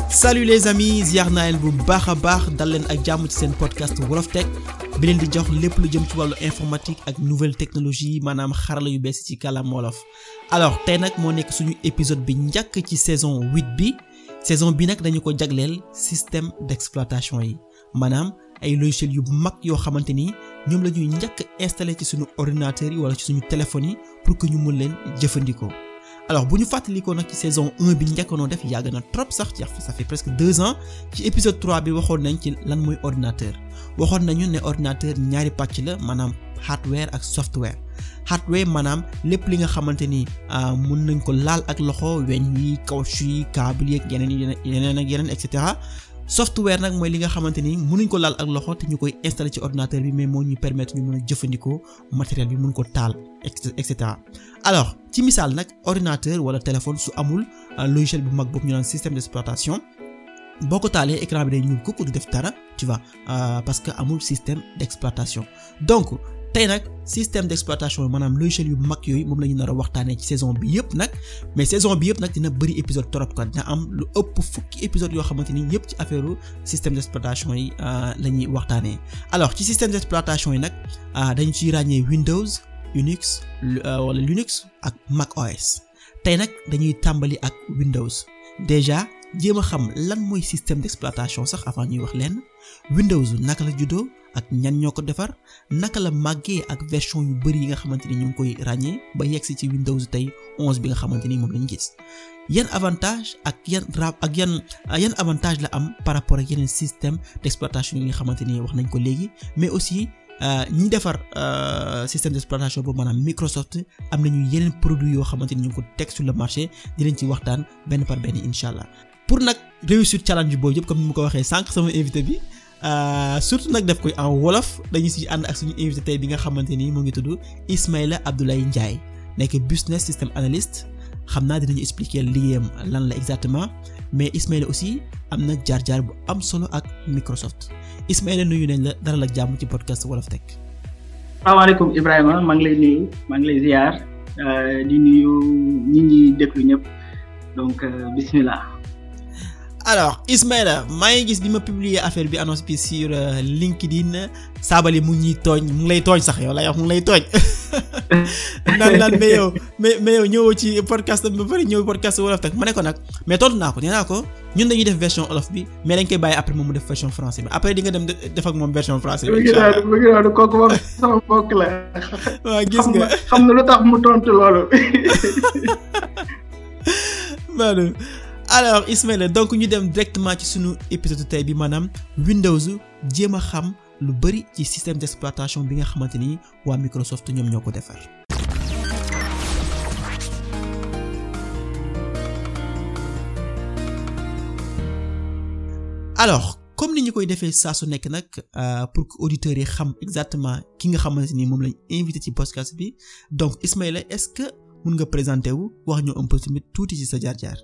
salut les amis ziar naa leen bu baax a baax dal leen ak jàmm ci seen podcast Wolof Tech bi leen di jox lépp lu jëm ci wàllu informatique ak nouvelle technologie maanaam xarala yu bees ci kàllaam wolof alors tey nag moo nekk suñu épisode bi njëkk ci saison 8 bi saison bi nag dañu ko jagleel système d'exploitation yi maanaam ay logiciels yu mag yoo xamante ni ñoom la ñuy njëkk installé ci suñu ordinateurs yi wala ci suñu téléphones yi pour que ñu mun leen jëfandikoo alors bu ñu fàttalikoo nag ci saison 1 bi njëkkoonoo def yàgg na trop sax ci ça fait presque deux ans ci épisode 3 bi waxoon nañ ci lan mooy ordinateur waxoon nañu ne ordinateur ñaari pàcc la maanaam hardware ak software hardware maanaam lépp li nga xamante ni mun nañ ko laal ak loxo weñ yi caoutchouc yi câble yi ak yeneen yeneen ak yeneen et cetera software nag mooy li nga xamante ni mënuñ ko laal ak loxo te ñu koy installer ci ordinateur bi mais moo ñuy permettre ñu mën a jëfandikoo matériel bi mun ko taal et cetera alors ci misaal nag ordinateur wala téléphone su amul logiciel bu mag boobu ñu naan système d'exploitation boo ko taalee écran bi day ñuul kukk du def dara tu vois parce que amul système d'exploitation donc tey nag système d'exploitation maanaam logiciel yu mag yooyu moom la ñu nar a waxtaanee ci saison bi yëpp nag mais saison bi yëpp nag dina bëri épisode trop quoi dina am lu ëpp fukki épisode yoo xamante ni yëpp ci affaire système d'exploitation yi la ñuy waxtaanee alors ci système d'exploitation yi nag dañu ciy ràññee Windows Unix wala Linux ak Mac OS tey nag dañuy tàmbali ak Windows déjà jéem a xam lan mooy système d'exploitation sax avant ñuy wax leen Windows naka la juddoo ak ñan ñoo ko defar naka la màggee ak version yu bari yi nga xamante ni ñu ngi koy ràññee ba yegsi ci Windows tey 11 bi nga xamante ni moom lañu gis yan avantage ak yan ra ak yan yan avantage la am par rapport ak yeneen système d'exploitation yi nga xamante ni wax nañ ko léegi mais aussi ñi defar système d'exploitation boobu maanaam Microsoft am nañu yeneen produits yoo xamante ni ñu ngi ko teg sur le marché dinañ ci waxtaan benn par benn incha allah pour nag réussir challenge boobu yëpp comme ni mu ko waxee sànq sama invité bi surtout nag def koy en wolof dañu si ànd ak suñu invité tey bi nga xamante ni mu ngi tudd Ismaïla Abdoulaye Ndiaye nekk business system analyst xam naa dinañu expliquer liggéeyam lan la exactement mais Ismaïla aussi am na jaar-jaar bu am solo ak Microsoft Ismaïla nuyu nañ la dara la jàmm ci podcast Wolof Tech. salaamaaleykum Ibrahima maa ngi lay nuyu maa ngi lay ziar di nuyu ñi ñi déglu ñëpp donc bismillah. alors Ismaïla maa ngi gis bi ma publier affaire bi annonce bi sur LinkedIn Sabally mu ngi ñuy tooñ mu ngi lay tooñ sax yow lay wax mu ngi lay tooñ naan naan mais yow mais mais yow ñëwoo ci podcast ba pare ñëw podcast Wolof Tech ma ne ko nag mais tontu naa ko nee naa ko ñun dañuy def version wolof bi mais dañ koy bàyyi après moom mu def version français bi après di nga dem def ak moom version français bi. incha allah mu ngi noonu kooku moom sama mbokk la. waaw gis nga xam na lu tax mu tontu loolu. maanaam alors Ismaïla donc ñu dem directement ci sunu épisode tey bi maanaam Windows jéem a xam lu bari ci système d'exploitation bi nga xamante ni waa Microsoft ñoom ñoo ko defar. alors comme ni ñu koy defee saa su nekk nag pour que auditeurs yi xam exactement ki nga xamante ni moom lañ invité ci podcast bi donc Ismaïla est-ce que mun nga présenter wu wax ñu un peu tamit tuuti ci sa jaar-jaar.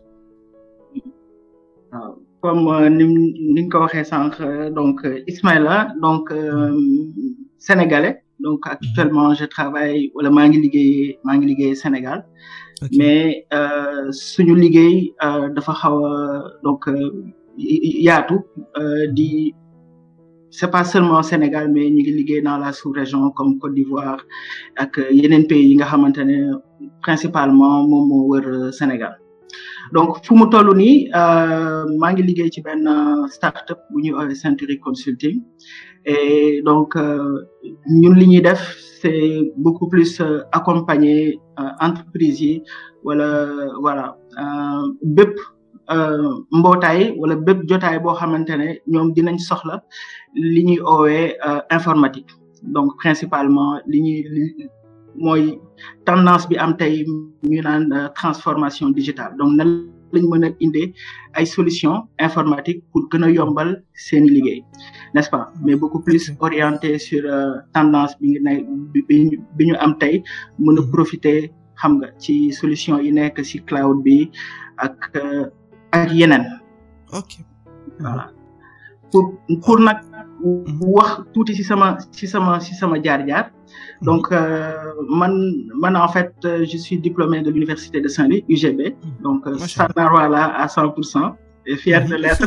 waaw comme ni ni nga ko waxee sànq donc Ismaïla donc sénégalais donc actuellement je travaille wala maa ngi liggéey maa ngi liggéey Sénégal. mais suñu liggéey dafa xaw a donc. yaatu di c'est pas seulement Sénégal mais ñu ngi liggéey dans la sous-région comme Côte d'Ivoire ak yeneen pays yi nga xamante ne principalement moom moo wër Sénégal donc fu mu toll nii maa ngi liggéey ci benn start-up bu ñuy woowee Century Consulting et donc ñun li ñuy def c'est beaucoup plus accompagner entreprise yi wala voilà bépp mbootaay wala bépp jotaay boo xamante ne ñoom dinañ soxla li ñuy oowee informatique donc principalement li ñuy mooy tendance bi am tey ñu naan transformation digitale donc nan lañ mën a indee ay solutions informatiques pour gën a yombal seeni liggéey n'est-ce pas mais beaucoup plus orienté sur tendance bi ngi ne bi ñu am tey mën a profiter xam nga ci solution yi nekk ci cloud bi ak ak yeneen. ok voilà pour pour nag wax tuuti ci sama ci sama ci sama jaar-jaar. donc man man en fait je suis diplômé de l'université de Saint-Louis UGB. donc Sanarwala à 100 pour cent. et fier de l'être.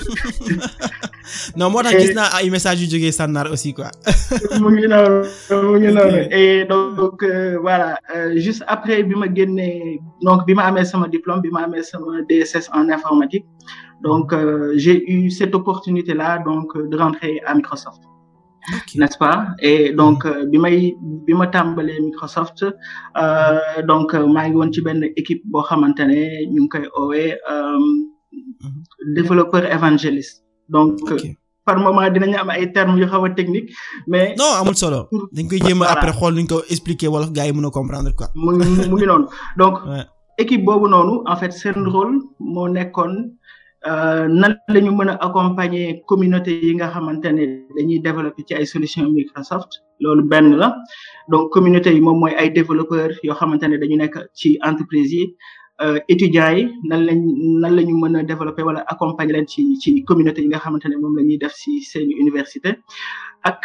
non moo tax gis naa ay messages yu jógee Sànnaar aussi quoi. mu ngi noonu mu ngi noonu et donc voilà juste après bi ma génnee donc bi ma amee sama diplôme bi ma amee sama DSS en informatique donc j'ai eu cette opportunité là donc de rentrer à Microsoft. Okay. n'est-ce pas et donc bi may bi ma tàmbalee Microsoft donc maa ngi woon ci benn équipe boo xamante ne ñu ngi koy oowee développeur évangéliste donc okay. par moment dinañu am ay termes yu xaw a technique mais. non amul solo. dañ koy jéem a après xool nuñ ko expliquer wala gars yi mën a comprendre quoi. mu ngi mu ngi noonu donc. équipe boobu noonu en fait seen rôle moo nekkoon. nan la ñu mën a accompagner communauté yi nga xamante ne dañuy développer ci ay solutions Microsoft loolu benn la donc communauté yi moom mooy ay développeurs yoo xamante ne dañu nekk ci entreprise yi étudiants yi nan lañ nan la ñu mën a développer wala accompagner leen ci ci communauté yi nga xamante ne moom la ñuy def ci seen université ak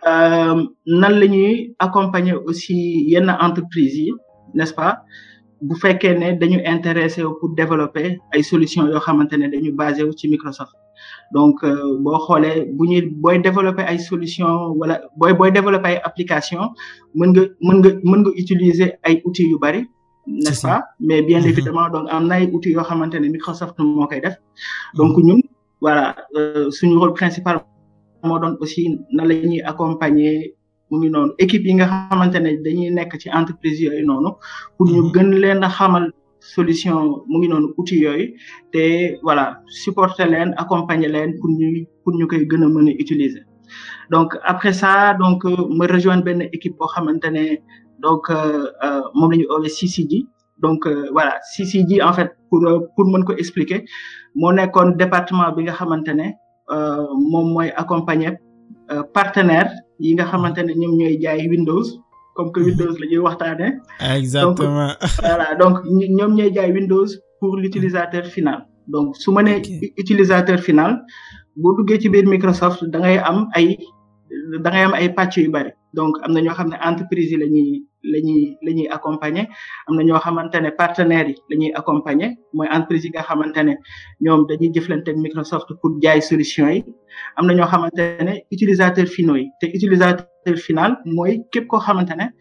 nan la ñuy accompagner aussi yenn entreprise yi n'est-ce pas bu fekkee ne dañu intéressé pour développer ay solutions yoo xamante ne dañu basé wu ci Microsoft donc boo xoolee bu ñuy booy développer ay solutions wala booy booy développer ay applications mën nga mën nga mën nga utiliser ay outils yu bari n'est-ce pas mais bien mm -hmm. évidemment donc am na ay outils yoo xamante ne Microsoft moo koy def donc ñun voilà suñu rôle principal moo doon aussi na la ñuy accompagner mu ngi noonu équipe yi nga xamante ne dañuy nekk ci entreprise yooyu noonu pour ñu gën leen a xamal solution mu ngi noonu outils yooyu te voilà supporter leen accompagner leen pour ñu pour ñu koy gën a mën a utiliser donc après ça donc ma rejoindre benn équipe boo xamante ne donc moom la ñu oowee CCG donc voilà CCG en fait pour pour mën ko expliquer moo nekkoon département bi nga xamante ne moom mooy accompagner partenaire yi nga xamante ne ñoom ñooy jaay Windows comme que Windows la ñuy waxtaanee. exactement donc voilà donc ñoom ñooy jaay Windows pour l'utilisateur final donc su ma nee utilisateur final boo duggee ci biir Microsoft da ngay am ay da ngay am ay pàcc yu bari donc am na ñoo xam ne entreprise yi la ñuy la ñuy la ñuy accompagner am na ñoo xamante ne partenaires yi la ñuy accompagner mooy entreprise yi nga xamante ne ñoom dañuy jëflante ak Microsoft pour jaay solution yi am na ñoo xamante ne utilisateur finaux yi te utilisateur final mooy képp koo xamante ne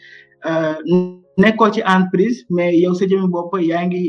nekkoo ci entreprise mais yow sa jëmmi bopp yaa ngi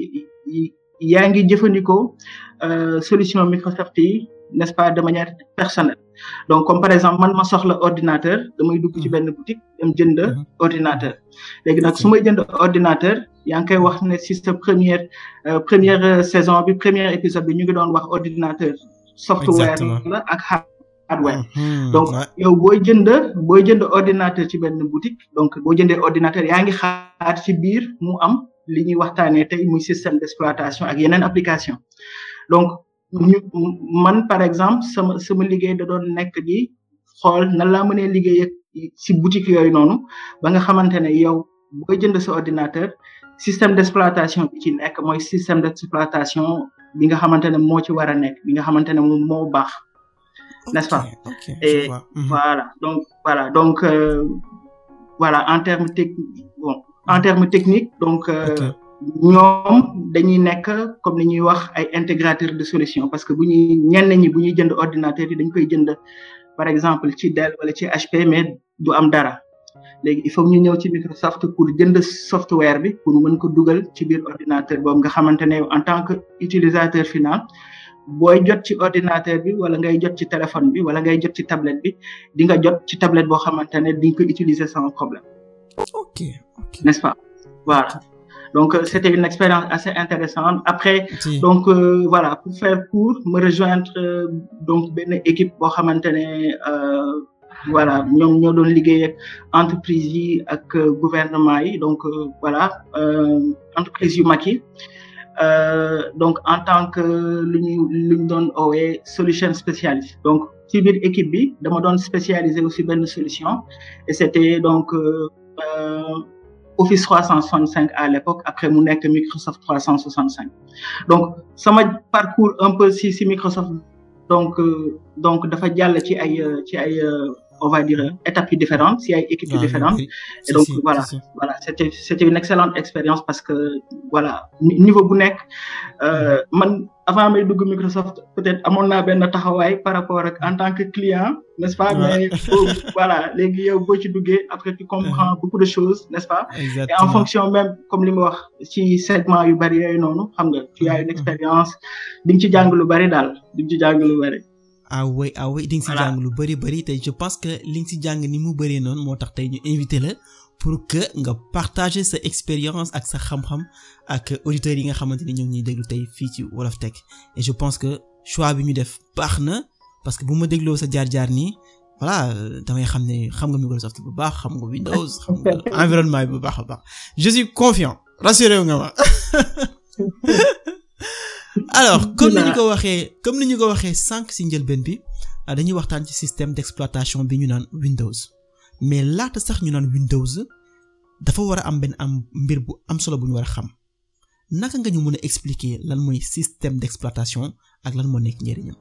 yaa ngi jëfandikoo solution Microsoft yi n'est-ce pas de manière personnelle donc comme par exemple man ma soxla ordinateur damay dugg ci benn boutique dem jënd ordinateur léegi nag su may jënd ordinateur yaa ngi koy wax ne si sa première première saison bi premier épisode bi ñu ngi doon wax ordinateur software la ak hardware donc yow booy jënd booy jënd ordinateur ci benn boutique donc boo jëndee ordinateur yaa ngi xaar ci biir mu am li ñuy waxtaanee tey muy système d'exploitation ak yeneen application donc ñu man par exemple sama sama liggéey da doon nekk di xool nan laa mënee liggéey ci boutique yooyu noonu ba nga xamante ne yow booy jënd sa ordinateur système d'exploitation bi ci nekk mooy système d'exploitation bi nga xamante ne moo ci war a nekk bi nga xamante ne moom moo baax n'est-ce pas et voilà donc voilà donc voilà en termes techniques bon en termes techniques donc ñoom dañuy nekk comme ni ñuy wax ay intégrateur de solution parce que bu ñuy ñenn ñi bu ñuy jënd ordinateur yi dañ koy jënd par exemple ci Dell wala ci HP mais du am dara léegi il faut ñu ñëw ci Microsoft pour jënd software bi pour mën ko dugal ci biir ordinateur boobu nga xamante ne en tant que utilisateur final booy jot ci ordinateur bi wala ngay jot ci téléphone bi wala ngay jot ci tablette bi di nga jot ci tablette boo xamante ne di nga ko utiliser sans problème. ok ok n'est-ce pas voilà. donc c'était une expérience assez intéressante après si. donc euh, voilà pour faire court me rejoindre euh, donc benn équipe boo xamante ne euh, voilà ñoom ñoo doon liggéey ak entreprise yi ak gouvernement yi donc voilà entreprise yu mag yi donc en tant que lu ñu lu ñu doon oowee solution spécialiste donc ci biir équipe bi dama doon spécialisé aussi benn solution et c'était donc Office 365 à l'époque après mu nekk Microsoft 365 donc sama parcours un peu si si Microsoft donc donc dafa jàll ci ay ci ay on va dire étapes yu différentes si ay équipes yu différentes et donc voilà voilà c'était c'était une excellente expérience parce que voilà niveau bu nekk man avant may dugg Microsoft peut-être amoon naa benn taxawaay par rapport ak en tant que client n'est-ce pas mais voilà léegi yow boo ci duggee après tu comprends beaucoup de choses n'est-ce pas et en fonction même comme li ma wax ci segment yu bari yooyu noonu xam nga tu as une expérience di nga ci jàng lu bari daal di nga ci jàng lu bari ah oui ah oui di nga si jàng lu bari bari tey je pense que li nga si jàng ni mu bëree noonu moo tax tey ñu invité la pour que nga partager sa expérience ak sa xam-xam ak auditeurs yi nga xamante ni ñoom ñuy déglu tey fii ci Wolof Tech et je pense que choix bi ñu def baax na parce que bu ma dégloo sa jaar-jaar nii voilà damay xam ne xam nga Microsoft bu baax xam nga Windows xam nga environnement bi bu baax a baax je suis confiant rassuré nga ma alors comme ni ñu ko waxee comme ni ñu ko waxee sànq ci njëlbeen bi dañuy waxtaan ci système d'exploitation bi ñu naan Windows mais laata sax ñu naan Windows dafa war a am benn am mbir bu am solo bu ñu war a xam naka nga ñu mën a expliquer lan mooy système d'exploitation ak lan moo nekk njëriñam.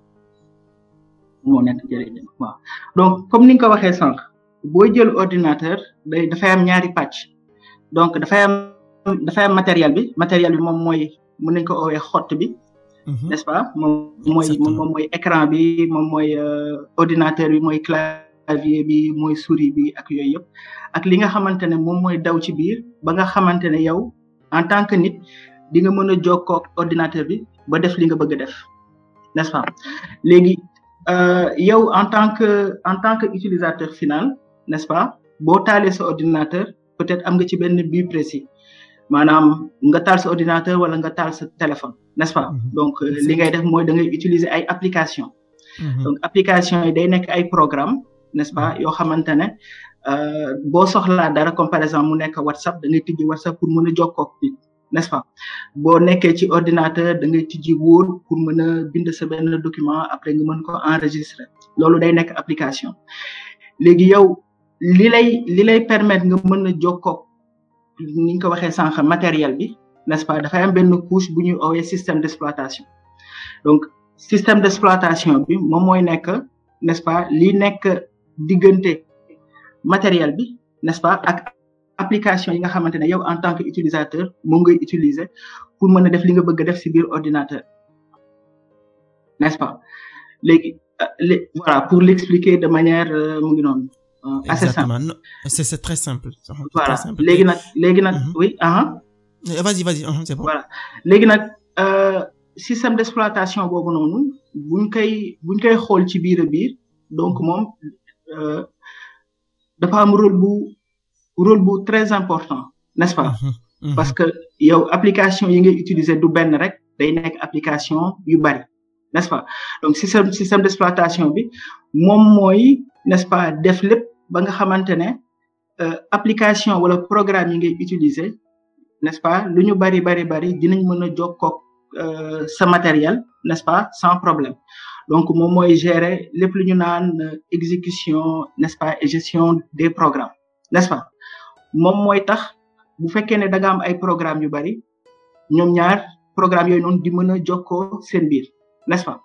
moo nekk njëriñam waaw donc comme ni nga ko waxee sànq booy jël ordinateur day dafay am ñaari pàcc donc dafay am dafay am matériel bi matériel bi moom mooy mën nañ ko oowee xott bi. n'est-ce pas moom mooy moom mooy écran bi moom mooy ordinateur bi mooy clavier bi mooy souris bi ak yooyu yëpp ak li nga xamante ne moom mooy daw ci biir ba nga xamante ne yow en tant que nit di nga mën a jokkoo ak ordinateur bi ba def li nga bëgg a def n'est-ce pas léegi yow en tant que en tant que utilisateur final n'est-ce pas boo taalee sa ordinateur peut-être am nga ci benn but précis maanaam nga taal sa ordinateur wala nga taal sa téléphone n'est-ce pas donc li ngay def mooy da ngay utiliser ay application donc application yi day nekk ay programme n'est-ce pas yoo xamante ne boo soxlaa dara comme par exemple mu nekk WhatsApp da ngay tijji WhatsApp pour mën a jokkoo ak nit n'est-ce pas boo nekkee ci ordinateur da ngay tijji Word pour mën a bind sa benn document après nga mën ko enregistrer loolu day nekk application léegi yow li lay li lay permettre nga mën a jokkoo ni ñu ko waxee sànq matériel bi n'est-ce pas dafay am benn couche bu ñuy oowee système d'exploitation donc système d'exploitation bi moom mooy nekk n'est-ce pas li nekk diggante matériel bi n'est-ce pas ak application yi nga xamante ne yow en tant que utilisateur moom ngay utiliser pour mën a def li nga bëgg a def ci biir ordinateur n'est-ce pas léegi voilà pour l'expliquer de manière mu ngi noonu assez simple c'est c'est très simple voilà léegi nag léegi nag oui ah vas-y vas-y c'est bon voilà léegi nag système d'exploitation boobu noonu buñ koy buñ koy xool ci biir a biir donc moom dafa am rôle bu rôle bu très important n'est-ce pas parce que yow application yi ngay utiliser du benn rek day nekk application yu bari n'est-ce pas donc système système d'exploitation bi moom mooy n'est-ce pas def lépp ba nga xamante ne application wala programme yi ngay utiliser n'est-ce pas lu ñu bari bari bari dinañ mën a jokkoo sa matériel n'est-ce pas sans problème donc moom mooy gérer lépp lu ñu naan exécution n'est-ce pas et gestion des programmes n'est-ce pas moom mooy tax bu fekkee ne da nga am ay programmes yu bari ñoom ñaar programme yooyu noonu di mën a jokkoo seen biir n'est-ce pas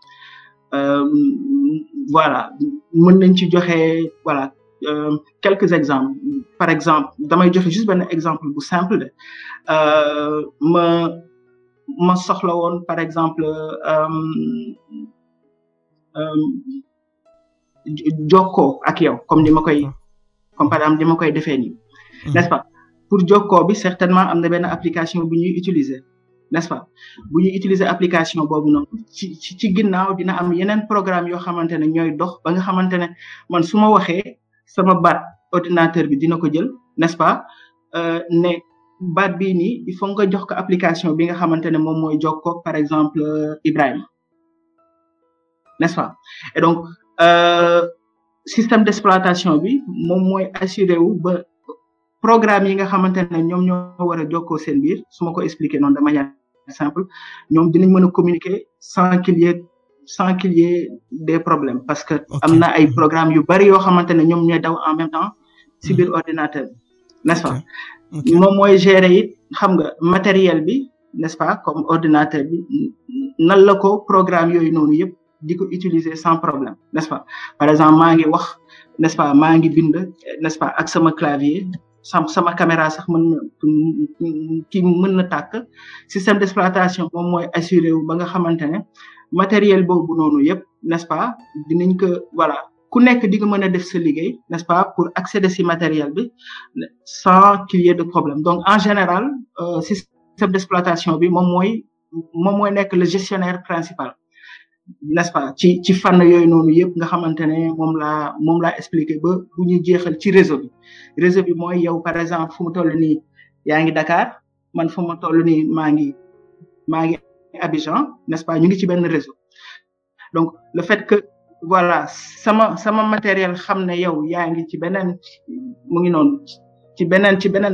voilà mën nañ ci joxe voilà quelques exemples par exemple damay joxe juste benn exemple bu simple de ma ma soxla woon par exemple jokkoo ak yow comme ni ma koy comme par exemple ni ma koy defee nii n'est-ce pas pour jokkoo bi certainement am na benn application bu ñuy utiliser n'est-ce pas bu ñuy utiliser application boobu noonu ci ci ginnaaw dina am yeneen programme yoo xamante ne ñooy dox ba nga xamante ne man su ma waxee sama baat ordinateur bi dina ko jël n'est-ce pas ne baat bii nii il faut nga jox ko application bi nga xamante ne moom mooy jokkoo par exemple Ibrahima n'est-ce pas et donc système d'exploitation bi moom mooy assuré wu ba programme yi nga xamante ne ñoom ñoo war a jokkoo seen biir su ma ko expliquer noonu de manière simple ñoom dinañ mën a communiquer sans qu'il y ait sans qu'il y ait des problèmes parce que am na ay programmes yu bari yoo xamante ne ñoom ñooy daw en même temps ci biir ordinateur bi n'est-ce pas moom mooy gérer it xam nga matériel bi n'est-ce pas comme ordinateur bi nan la ko programme yooyu noonu yëpp di ko utiliser sans problème n'est-ce pas par exemple maa ngi wax n'est-ce pas maa ngi bind n'est-ce pas ak sama clavier sama sama caméra sax mën na ki mën na tàkk système d'exploitation moom mooy assuré wu ba nga xamante ne matériel boobu noonu yëpp n'est-ce pas dinañ ko voilà ku nekk di nga mën a def sa liggéey n'est-ce pas pour accéder ci matériel bi sans qu'il y ait de problème donc en général euh, système d'exploitation bi moom mooy moom mooy nekk le gestionnaire principal n'est-ce pas ci ci fànn yooyu noonu yëpp nga xamante ne moom laa moom laa expliqué ba bu ñu jeexal ci réseau bi réseau bi mooy yow par exemple fu mu toll nii yaa ngi Dakar man fu mu toll nii maa ngi maa ngi Abidjan n'est-ce pas ñu ngi ci benn réseau donc le fait que voilà sama sama matériel xam ne yow yaa ngi ci beneen mu ngi noonu ci beneen ci beneen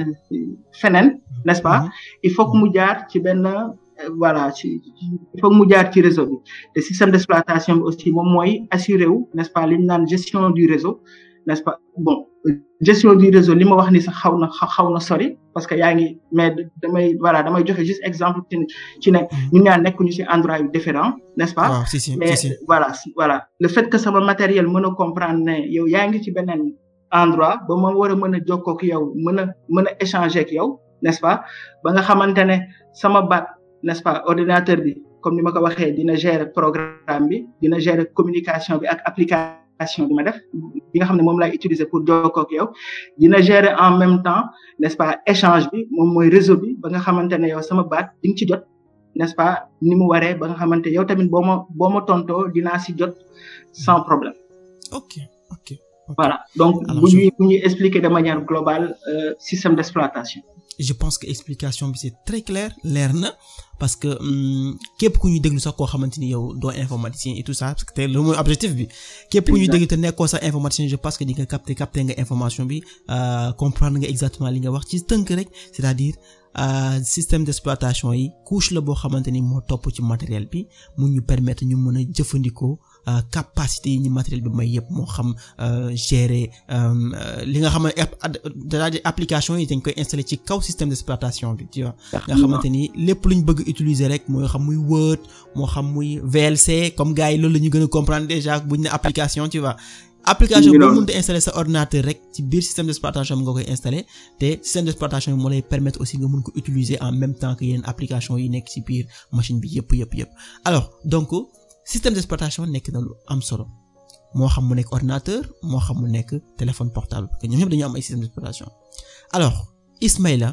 feneen n'est-ce pas il faut que mu jaar ci benn voilà ci il faut que mu jaar ci réseau bi te système d'exploitation bi aussi moom mooy assuré wu n'est-ce pas li ñu naan gestion du réseau n'est-ce pas bon gestion du réseau li ma wax ni sax xaw na xaw na sori parce que yaa ngi mais damay voilà damay joxe juste exemple ci ci ne ñun ñaar nekkuñu ci endroit yu différent n'est-ce pas waaw si si mais si voilà voilà le fait que sama matériel mën a comprendre ne yow yaa ngi ci beneen endroit ba ma war a mën a jokkoo ak yow mën a mën a échanger ak yow n'est-ce pas ba nga xamante ne sama baat n'est-ce pas ordinateur bi comme ni ma ko waxee dina gérer programme bi dina gérer communication bi ak application bi ma def bi nga xam ne moom laay utiliser pour jokkoo ak yow dina gérer en même temps n'est-ce pas échange bi moom mooy réseau bi ba nga xamante ne yow sama baat di nga ci jot n'est-ce pas ni mu waree ba nga xamante yow tamit boo ma boo ma tontoo dinaa si jot sans problème ok ok voilà donc Alors, bu je- ñuy bu ñuy expliquer de manière globale euh, système d'exploitation je pense que explication bi c'est très clair leer na parce que hum, képp ku ñuy déglu sax koo xamante ni yow doo informaticien et tout ça parce que te loolu mooy objectif bi képp ku ñuy Exact. déglu te nekkoo sax informaticien je pense que di nga capter capter nga information bi euh, comprendre nga exactement li nga wax ci tënk rek c'est-à-dire euh, système d'exploitation yi couche la boo xamante ni moo topp ci matériel bi mu ñu permettre ñu mën a jëfandikoo euh, capacité yi ñu matériel bi may yëpp moo xam euh, gérer euh, euh, li nga xam ne app- ad- c'est-à-dire application yi dañ koy installer ci kaw système d'exploitation bi tu vois nga xamante ni lépp luñ bëgg utiliser rek moo xam muy Word moo xam muy VLC comme gars yi loolu la ñu gën a comprendre déjà buñ ne application tu vois application Ngi boo noonu. mënta installer sa ordinateur rek ci biir système d'exploitation bi nga koy installer te système d'exploitation bi moo lay permettre aussi nga mën ko utiliser en même temps que yeneen application yi nekk ci biir machine bi yëpp yëpp yëpp alors donc système d'exploitation nekk na lu am solo moo xam mu nekk ordinateur moo xam mu nekk téléphone portable parce que ñoom ñëpp dañu am ay système d'exploitation alors Ismaïla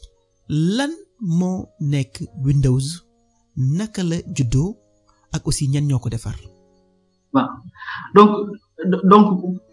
lan moo nekk Windows naka la juddoo ak aussi ñan ñoo ko defar waaw donc donc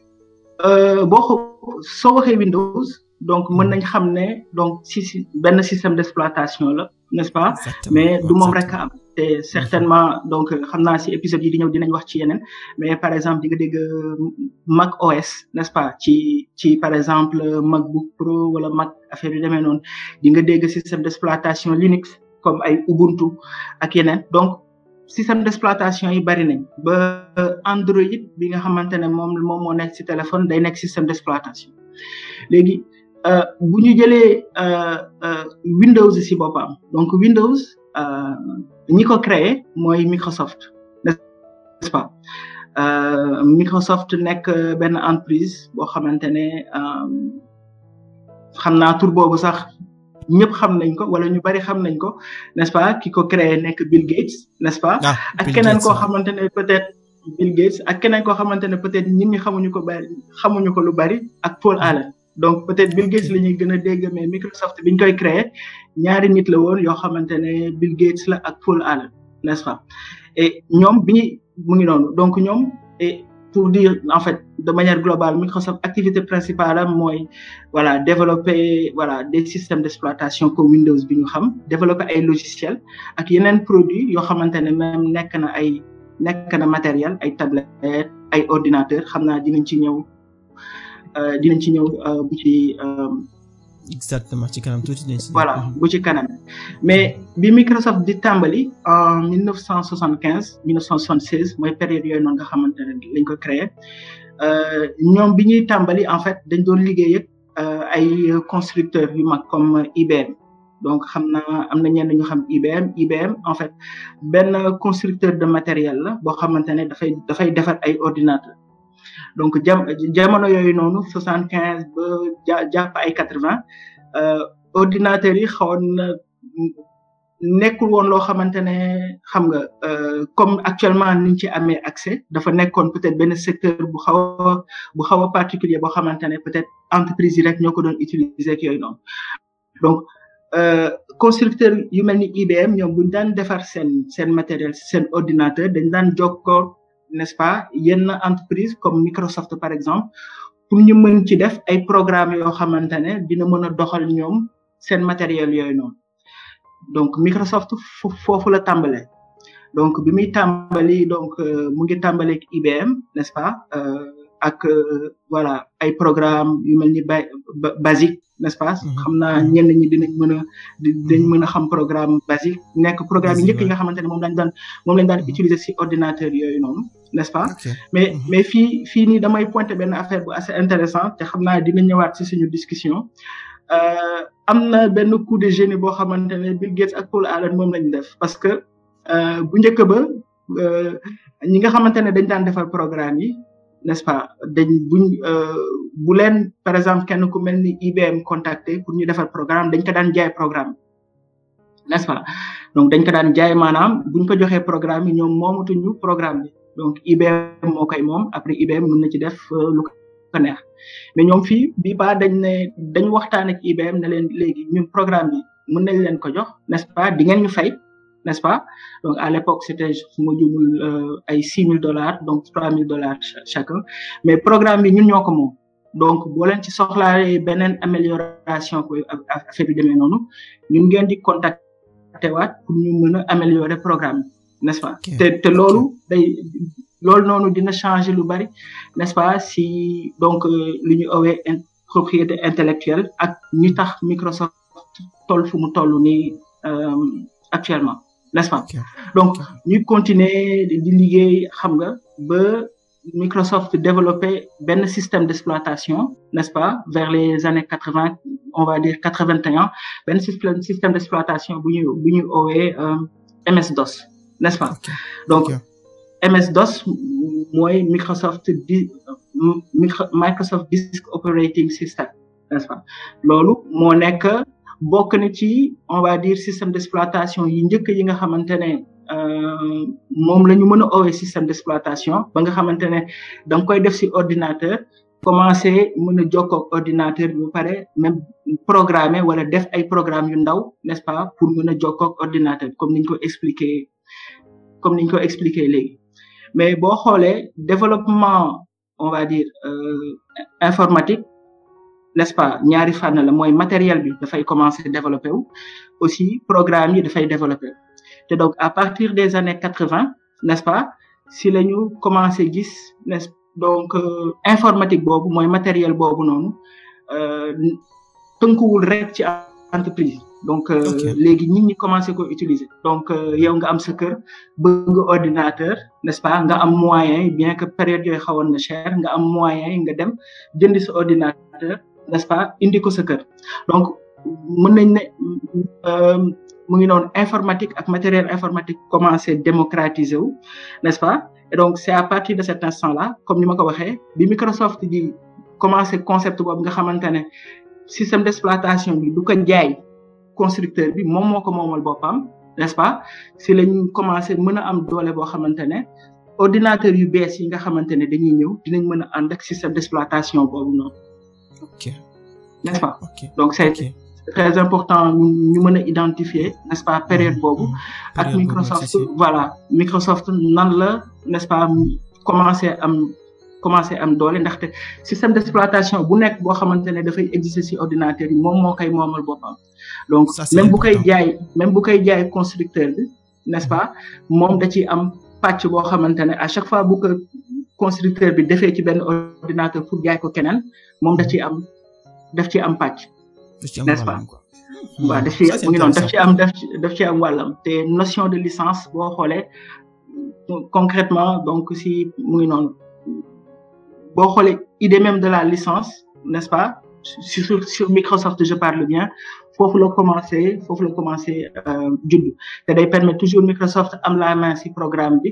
euh, boo ko soo waxee Windows donc mën nañ xam ne donc si si benn système d'exploitation la n'est-ce pas exactement mais du moom exactement. rek a am te certainement donc xam naa si épisode yi di ñëw dinañ wax ci yeneen mais par exemple di nga dégg euh, Mac OS n'est-ce pas ci ci par exemple euh, MacBook Pro wala Mac affaire yu demee noonu di nga dégg système d'exploitation Linux comme ay Ubuntu ak yeneen donc système d'exploitation yi bari nañ ba euh, Android bi nga xamante ne moom moom moo nekk ci téléphone day nekk système d'exploitation léegi euh, bu ñu jëlee euh, euh, Windows ci boppam donc Windows euh, ñi ko créé mooy Microsoft n'est-ce pas euh, Microsoft nekk euh, benn entreprise boo xamante ne euh, xam naa tur boobu sax ñëpp xam nañ ko wala ñu bari xam nañ ko n'est-ce pas ki ko créé nekk Bill Gates n'est-ce pas ah ak Bill keneen Gates, koo waaw. xamante ne peut-être Bill Gates ak keneen koo xamante ne peut-être nit ñi xamuñu ko bari xamuñu ko lu bari ak Paul Allen donc peut-être Bill Gates la ñuy gën a dégg mais Microsoft bi ñu koy créer ñaari nit la woon yoo xamante ne Bill Gates la ak Paul Allen n'est-ce pas et ñoom bi ñuy mu ngi noonu donc ñoom et pour dire en fait de manière globale Microsoft activité principale am mooy voilà développer voilà des systèmes d'exploitation comme Windows bi ñu xam développer ay logiciels ak yeneen produits yoo xamante ne même nekk na ay nekk na matériel ay tablettes ay ordinateurs xam naa dinañ ci ñëw euh, dinañ ci ñëw euh, bu ci euh, exactement ci kanam tuuti nañ si voilà bu ci kanam mais bi Microsoft di tàmbali en 1975 1976 mooy période yooyu noonu nga xamante ne lañ ko créé euh, ñoom bi ñuy tàmbali en fait dañ doon liggéey ak euh, ay constructeurs yu mag comme IBM donc xam naa am na ñenn ñu xam IBM IBM en fait benn constructeur de matériel la boo xamante ne dafay dafay defar ay ordinateurs donc jam jamono yooyu noonu soixante quinze ba ja jàpp ay quatre vingt ordinateurs yi xawoon na nekkul woon loo xamante ne xam nga comme actuellement niñ ci amee accès dafa nekkoon peut-être benn secteur bu xaw a bu xaw a particulier boo xamante ne peut-être entreprise yi rek ñoo ko doon utiliser ak yooyu noonu donc constructeur yu mel ni IBM ñoom buñ daan defar seen seen matériel seen ordinateur dañ daan jokkoo n'est-ce pas yenn entreprise comme Microsoft par exemple pour ñu mën ci def ay programmes yoo xamante ne dina mën a doxal ñoom seen matériel yooyu noonu donc Microsoft foofu la tàmbalee donc bi muy tàmbali donc mu ngi tàmbali ak IBM n'est-ce pas ak voilà ay programme yu mel ni basique n'est-ce pas xam naa ñenn ñi dinañ mën a dañ mën a xam programme basique nekk programme yi njëkk yi nga xamante ne moom lañ daan moom lañ daan utiliser ci ordinateur yooyu noonu n'est-ce pas mais mais fii fii nii damay pointer benn affaire bu assez intéressant te xam naa dina ñëwaat ci suñu discussion am na benn coup de génie boo xamante ne Bill Gates ak Paul Allen moom lañ def parce que bu njëkk ba ñi nga xamante ne dañ daan defar programme yi n'est-ce pas dañ buñ bu leen par exemple kenn ku mel ni IBM contacté pour ñu defar programme dañ ko daan jaay programme n'est-ce pas donc dañ ko daan jaay maanaam buñ ko joxee programme yi ñoom moomatuñu programme bi donc IBM moo koy moom après IBM mën na ci def lu ko neex mais ñoom fii bii ba dañ ne dañ waxtaan ak IBM ne leen léegi ñun programme bi mën nañ leen ko jox n'est-ce pas di ngeen ñu fay n'est-ce pas donc à l'époque c'était su ma jumul ay six mille dollars donc trois mille dollars chacun mais programme bi ñun ñoo ko moom donc boo leen ci soxlaalee beneen amélioration ko affaire bi demee noonu ñun ngeen di contacter waat pour ñu mën a améliorer programme bi n'est-ce pas te te loolu day loolu noonu dina changer lu bari n'est-ce pas si donc lu ñu owee propriété intellectuelle ak ñi tax Microsoft toll fu mu toll nii actuellement n'est-ce pas donc ñu continuer di liggéey xam nga ba Microsoft développé benn système d'exploitation n'est-ce pas vers les années quatre-vingt on va dire quatre-vingt-un benn système système d'exploitation bu ñu bu ñu owee MS-DOS n'est-ce pas donc MS-DOS mooy Microsoft di Microsoft Disk Operating System n'est-ce pas loolu moo nekk bokk na ci on va dire système d'exploitation yi njëkk yi nga xamante ne moom la ñu mën a owee système d'exploitation ba nga xamante ne da nga koy def ci ordinateur commencer mën a jokkoo ak ordinateur bi ba pare même programmer wala def ay programmes yu ndaw n'est-ce pas pour mën a jokkoo ak ordinateur comme niñ ko expliquer comme niñ ko expliquer léegi mais boo xoolee développement on va dire informatique n'est-ce pas ñaari fànn la mooy matériel bi dafay commencer développer wu aussi programme yi dafay développer te donc à partir des années quatre-vingt n'est-ce pas si la ñu commencer gis n'est-ce donc informatique boobu mooy matériel boobu noonu tënkuwul rek ci entreprise donc léegi nit ñi commencer ko utiliser donc yow nga am sa kër bëgg ordinateur n'est-ce pas nga am moyen bien que période yooyu xawoon na cher nga am moyen nga dem jëndi sa ordinateur n'est-ce pas indi ko sa kër donc mën nañ ne mu ngi noonu informatique ak matériel informatique commencé démocratiser wu n'est-ce pas et donc c'est à partir de cet instant-là comme ni ma ko waxee bi Microsoft di commencé concept boobu nga xamante ne système d'exploitation bi du ko jaay constructeur bi moom moo ko moomal boppam n'est-ce pas si lañ commencé mën a am doole boo xamante ne ordinateur yu bees yi nga xamante ne dañuy ñëw dinañ mën a ànd ak système d'exploitation boobu noonu ok n'est-ce pas donc c'est très important ñu mën a identifier n'est-ce pas période boobu ak Microsoft voilà Microsoft nan la n'est-ce pas commencer am commencer am doole ndaxte système d'exploitation bu nekk boo xamante ne dafay exister ci ordinateur yi moom moo koy moomal boppam donc même bu koy jaay même bu koy jaay constructeur bi n'est-ce pas moom da ciy am pàcc boo xamante ne à chaque fois bu ko constructeur bi defee ci benn ordinateur pour jaay ko keneen moom da ciy am daf ci am pàcc n'est-ce pas waaw daf ci mu ngi noonu daf ci am daf ci daf ci am wàllam te notion de licence boo xoolee concrètement donc si mu ngi noonu boo xoolee idée même de la licence n'est-ce pas sur sur Microsoft je parle bien foofu la commencé foofu la commencé judd te day permettre toujours Microsoft am la main ci programme bi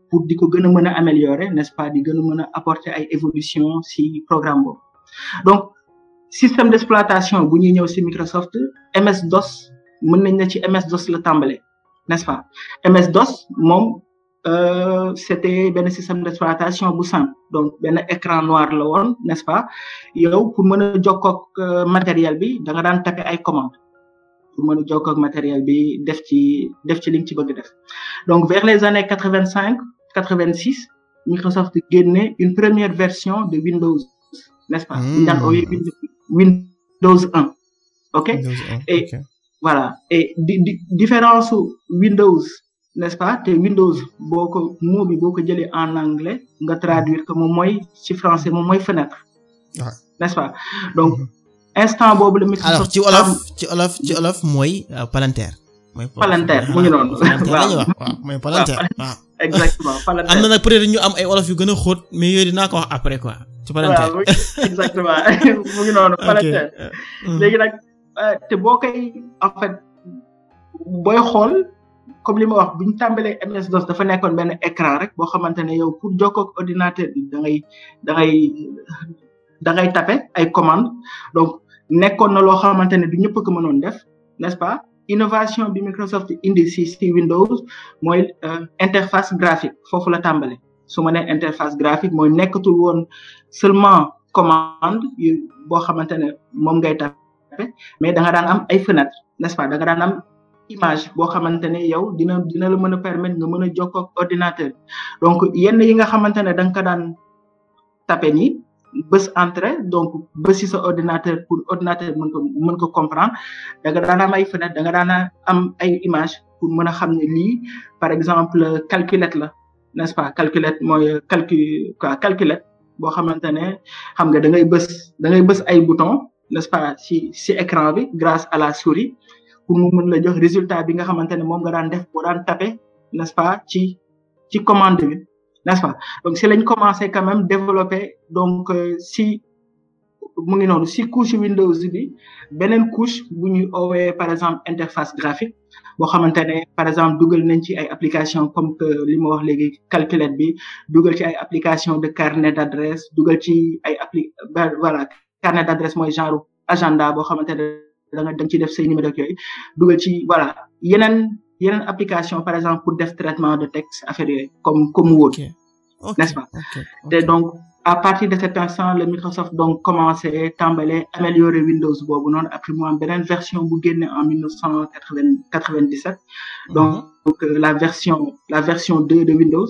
pour di ko gën a mën a améliorer n'est-ce pas di gën a mën a apporter ay évolution si programme boobu donc système d'exploitation bu ñuy ñëw si Microsoft MS DOS mën nañ na ci MS DOS la tàmbale n'est-ce pas MS DOS moom euh, c'était benn système d'exploitation bu simple donc benn écran noir la woon n'est-ce pas yow pour mën a jokkoog matériel bi da nga daan taper ay commandes pour mën a jokkoog matériel bi def ci def ci li nga ci bëgg def donc vers les années quatre-vingt-cinq quatre-vingt-six Microsoft génne une première version de Windows n'est-ce pas ñu daan ooyee Windows 1 ok et voilà et di di différence Windows n'est-ce pas te Windows boo ko mot bi boo ko jëlee en anglais nga traduire que moom mooy ci français moom mooy fenêtre n'est-ce pas donc instant boobu la Microsoft alors ci olof ci olof ci olof mooy palanteer mooy palanteer mu ngi noonu waaw mooy palanteer waaw exactement palanteer am na nag peut-être ñu am ay olof yu gën a xóot mais yooyu dinaa ko wax après quoi ci palanteer waaw exactement mu ngi noonu palanteer léegi nag te boo koy en fait booy xool comme li ma wax bu ñu tàmbalee MS DOS dafa nekkoon benn écran rek boo xamante ne yow pour jokkoo ak ordinateur bi da ngay da ngay da ngay taper ay commandes donc nekkoon na loo xamante ne du ñëpp ko mënoon def n'est-ce pas innovation bi Microsoft indi si si Windows mooy interface graphique foofu la tàmbale su ma nee interface graphique mooy nekkatul woon seulement commande yu boo xamante ne moom ngay taper mais da nga daan am ay fenêtres n'est-ce pas da nga daan am image boo xamante ne yow dina dina la mën a permettre nga mën a jokkoo ak ordinateur donc yenn yi nga xamante ne da nga ko daan taper nii bés entrée donc bés ci sa ordinateur pour ordinateur mën ko mën ko comprendre da nga daan am ay fenêtre da nga daan am ay image pour mën a xam ne lii par exemple calculette la n'est-ce pas calculette mooy calcul quoi calculette boo xamante ne xam nga da ngay bés da ngay bés ay bouton n'est-ce pas ci ci écran bi grâce à la souris pour mu mën la jox résultat bi nga xamante ne moom nga daan def boo daan taper n'est-ce pas ci ci commande bi n'est-ce pas donc si lañ commencé quand même développer donc si mu ngi noonu si couche Windows bi beneen couche bu ñuy oowee par exemple interface graphique boo xamante ne par exemple dugal nañ ci ay application comme que li ma wax léegi calculette bi dugal ci ay application de carnet d'adresse dugal ci ay appli voilà carnet d'adresse mooy genre agenda boo xamante ne da nga da nga ciy def say numéro yooyu dugal ci voilà yeneen yeneen application par exemple pour def traitement de texte affaire yooyu comme comme Word n'est-ce pas te donc à partir de cet instant le Microsoft donc commencé tàmbale améliorer Windows boobu noonu après mu am beneen version bu génne en mille neuf cent quatre-vingt-dix-sept donc la version la version deux de Windows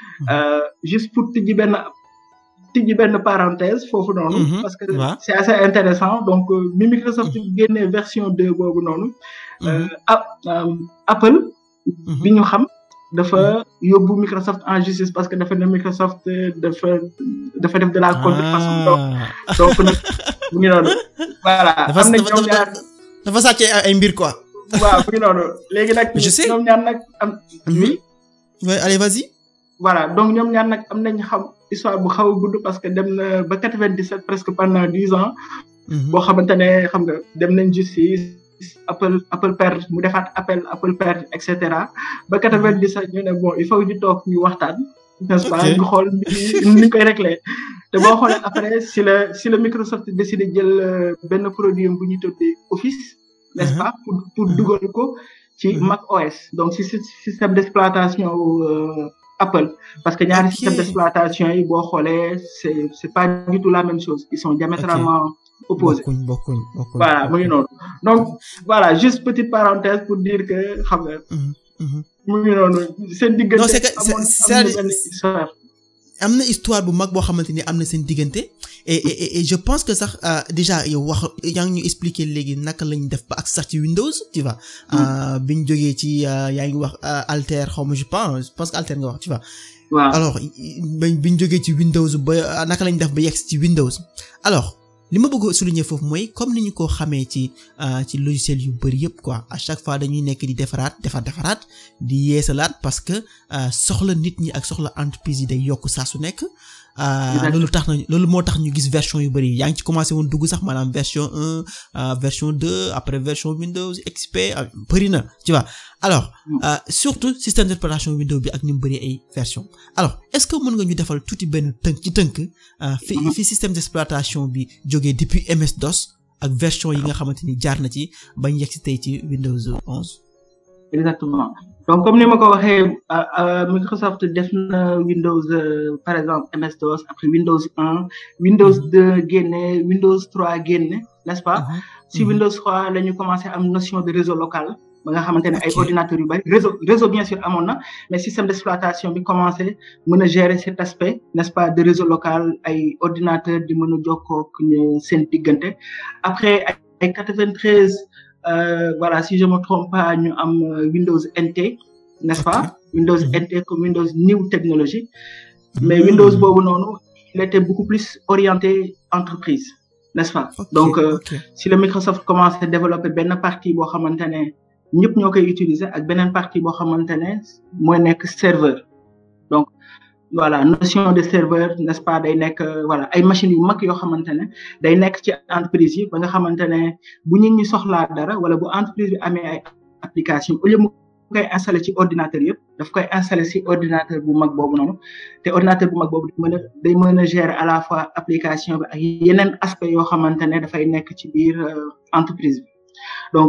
juste pour tijji benn tijji benn parenthèse foofu noonu parce que c'est assez intéressant donc mi Microsoft génne version deux boobu noonu Apple bi ñu xam dafa yóbbu Microsoft en justice parce que dafa ne Microsoft dafa dafa def de la contrefaçon donc nag mu ngi noonu voilà am na ñoom ñaar dafa sàcc ay mbir quoi waaw mu ngi noonu léegi nag je sais ñoom ñaar nag am oui oui allez vas-y voilà donc ñoom ñaar nag am nañ xam histoire bu xaw a gudd parce que dem na ba quatre-vingt-dix-sept presque pendant dix ans boo xamante ne xam nga dem nañ justice Apple Apple perdre mu defaat appel Apple perdre et cetera ba quatre-vingt-dix-sept ñu ne bon il faut ñu toog ñu waxtaan n'est-ce pas ñu xool ni ñu koy régler te boo xoolee après si la si la Microsoft décidé jël benn produit bu ñuy tuddee Office n'est-ce pas pour pour dugal ko ci Mac OS donc si système d'exploitation Apple parce que ñaari système d'exploitation yi boo xoolee c'est c'est pas du tout la même chose ils sont diamétralement opposés bokkuñ bokkuñ bokkuñ voilà mu ngi noonu donc voilà juste petite parenthèse pour dire que xam nga mu ngi noonu seen diggante non c'est que c'est histoire am na histoire bu mag boo xamante ni am na seen diggante et et et je pense que sax déjà yow wax yaa ngi ñu expliquer léegi naka lañ def ba ak sax ci Windows tu vois biñ jógee ci yaa ngi wax Alter xaw ma je pense je pense que Alter nga wax tu vois waaw alors biñ jógee ci Windows ba naka lañ def ba yegg ci Windows alors li ma bëgg a souligner foofu mooy comme ni ñu ko xamee ci ci logiciel yu bari yëpp quoi à chaque fois dañuy nekk di defaraat defar defaraat di yeesalaat parce que soxla nit ñi ak soxla entreprise yi day yokk saa su nekk. loolu tax na loolu moo tax ñu gis version yu bari yaa ngi ci commencé woon dugg sax maanaam version un version deux après version Windows XP bari na tu vois alors surtout système d'exploitation Windows bi ak ni mu bari ay version alors est-ce que mën nga ñu defal tuuti benn tënk ci tënk fi fi système d'exploitation bi jógee depuis MS DOS ak version yi nga xamante ni jaar na ci bañ yegg si tey ci Windows 11. exactement donc comme ni ma ko waxee Microsoft def na Windows par exemple MS DOS après Windows 1 Windows 2 génne Windows 3 génne n'est-ce pas si Windows 3 la ñu commencé am notion de réseau local ba nga xamante ne ay ordinateurs yu bari réseau réseau bien sûr amoon na mais système d'exploitation bi commencé mën a gérer cet aspect n'est-ce pas de réseau local ay ordinateurs di mën a jokkoo ak seen diggante après ay 93 Euh, voilà si je me trompe pas ñu am Windows NT n'est-ce pas Windows NT comme Windows New Technology mais Windows boobu noonu il était beaucoup plus orienté entreprise n'est-ce pas donc si le Microsoft commence à développer benn partie boo xamante ne ñëpp ñoo koy utiliser ak beneen partie boo xamante ne mooy nekk serveur donc voilà notion de serveur n'est-ce pas day nekk voilà ay machines yu mag yoo xamante ne day nekk ci entreprise yi ba nga xamante ne bu nit ñi soxlaa dara wala bu entreprise bi amee ay application au lieu mu koy installer ci ordinateur yëpp daf koy installer ci ordinateur bu mag boobu noonu te ordinateur bu mag boobu day mën a day mën a gérer à la fois application bi ak yeneen aspect yoo xamante ne dafay nekk ci biir entreprise bi donc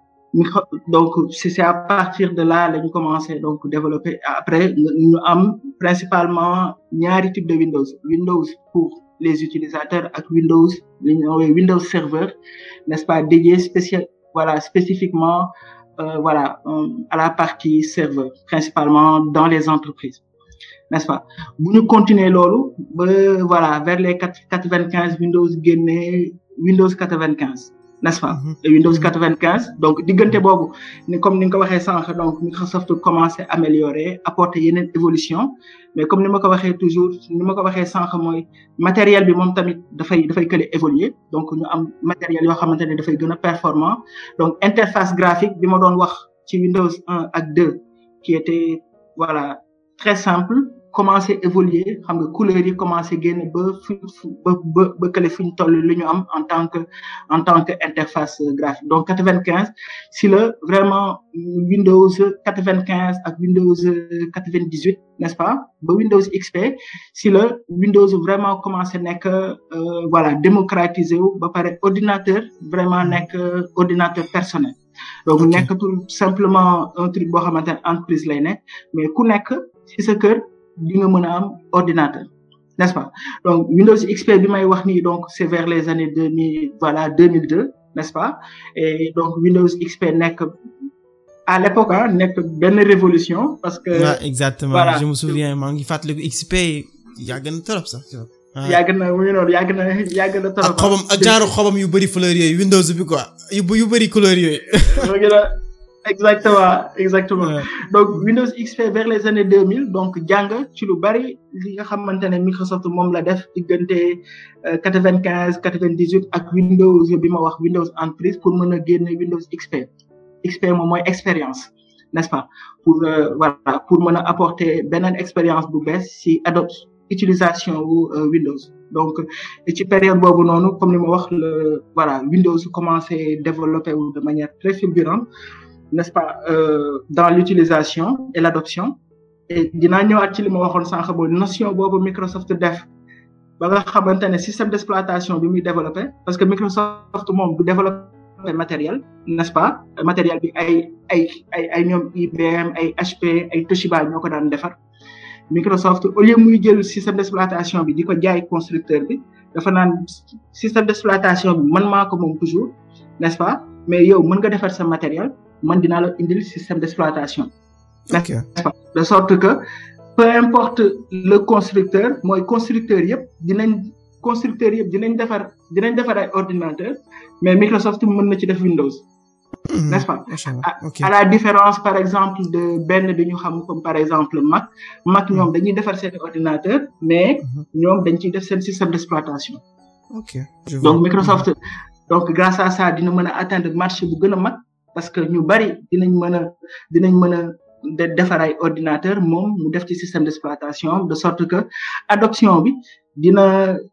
donc c'est à partir de là lañu commencé donc développer après ñu am principalement ñaari type de Windows Windows pour les utilisateurs ak Windows li ñu woowee Windows Server n'est-ce pas dédié spécial voilà spécifiquement euh, voilà euh, à la partie serveur principalement dans les entreprises n'est-ce pas bu ñu continuer loolu ba voilà vers les quatre-vingt-quinze Windows génne Windows quatre-vingt-quinze n'est-ce pas et Windows 95 donc diggante boobu ni comme ni nga ko waxee sànq donc Microsoft commencé améliorer apporter yeneen évolution mais comme ni ma ko waxee toujours ni ma ko waxee sànq mooy matériel bi moom tamit dafay dafay kële évoluer donc ñu am matériel yoo xamante ne dafay gën a performant donc interface graphique bi ma doon wax ci Windows 1 ak 2 qui était voilà très simple commencé évoluer xam nga couleurs yi commencé génn ba fu ba ba ba kële fu ñu toll li ñu am en tant que en tant que interface graphique donc quatre-vingt-quinze si la vraiment Windows quatre-vingt-quinze ak Windows quatre-vingt-dix-huit n'est-ce pas ba Windows XP si la Windows vraiment commencé nekk voilà démocratiser wu ba pare ordinateur vraiment nekk ordinateur personnel donc nekkatul simplement un truc boo xamante ne entreprise lay nekk mais ku nekk ci sa kër di nga mën a am ordinateur n'est-ce pas donc Windows XP bi may wax nii donc c'est vers les années deux mille voilà deux mille deux n'est-ce pas et donc Windows XP nekk à l'époque ah nekk benn révolution parce que. Ouais, exactement voilà. je me souviens maa ngi fàttaliku XP yàgg na trop sax. yàgg na mu ngi noonu yàgg na yàgg na trop. ak xobam ak genre xobam yu bari fleur yooyu Windows bi quoi yu yu bari couleur yooyu. exactement exactement ouais. donc Windows XP vers les années 2000 donc jàng ci lu bari li nga xamante ne Microsoft moom la def diggante quatre-vingt-quinze quatre-vingt-dix-huit ak Windows bi ma wax Windows entreprise pour mën a génne Windows XP XP moom mooy expérience n'est-ce pas pour euh, voilà pour mën a apporter beneen expérience bu bees ci adop utilisation wu euh, Windows donc ci période boobu noonu comme ni ma wax le voilà Windows commencé développer wu de manière très fulgurante n'est-ce pas euh, dans l'utilisation et l'adoption et dinaa ñëwaat ci li ma waxoon sànq boobu notion boobu Microsoft def ba nga xamante ne système d'exploitation bi muy développé parce que Microsoft moom du développer matériel n'est-ce pas matériel bi ay ay ay ay ñoom IBM ay HP ay Toshiba ñoo ko daan defar Microsoft au lieu muy jël système d'exploitation bi di ko jaay constructeur bi dafa naan système d'exploitation bi man maa ko moom toujours n'est-ce pas mais yow mën nga defar sa matériel man dinaa la indil système d'exploitation okay. n'est-ce pas de sorte que peu importe le constructeur mooy constructeur yëpp dinañ constructeur yëpp dinañ defar dinañ defar ay ordinateur mais Microsoft mën na ci def Windows Mmh, n'est-ce pas à, okay. à la différence par exemple de benn bi ñu xam comme par exemple Mac Mac ñoom dañuy defar seen ordinateur mais ñoom dañ ciy def seen système d'exploitation ok donc Microsoft donc grâce à ça dina mën a atteindre marché bu gën a mag parce que ñu bari dinañ mën a dinañ mën a de defar ay ordinateur moom mu def ci système d'exploitation de sorte que adoption bi dina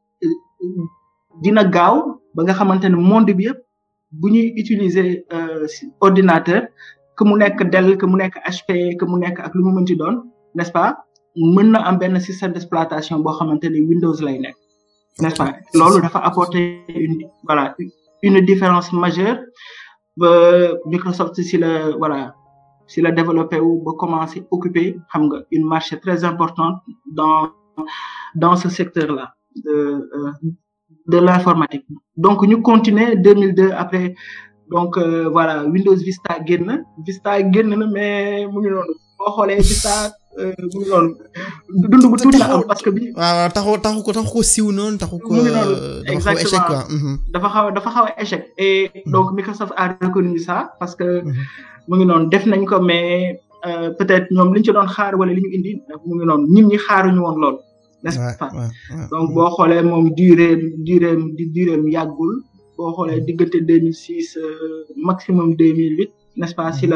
dina gaaw ba nga xamante ne monde bi yëpp bu ñuy utiliser ordinateur que mu nekk Dell que mu nekk HP que mu nekk ak lu mu mënti doon n'est-ce pas mën na am benn système d'exploitation boo xamante ne Windows lay nekk n'est-ce pas loolu dafa apporter une voilà une différence majeure ba Microsoft si la voilà si la développé wu ba commencé occuper xam nga une marché très importante dans dans ce secteur-là de euh, de l'informatique donc ñu continuer 2002 après donc euh, voilà Windows Vista génn Vista génn na mais mu ngi noonu boo xoolee Vista mu ngi noonu dund bu tuuti la am parce que bi. waaw taxu taxu ko taxu ko siw noonu taxu ko. mu ngi noonu dafa xaw a échec quoi. dafa xaw dafa xaw a échec et donc Microsoft a reconnu ça parce que mu ngi noonu def nañ ko mais peut-être ñoom li ñu ci doon xaar wala li ñu indi mu ngi noonu ñim ñi xaaruñu woon loolu. n'est-ce pas donc boo xoolee moom durée durée di durée yàggul boo xoolee diggante 2006 maximum 2008 n'est-ce pas si la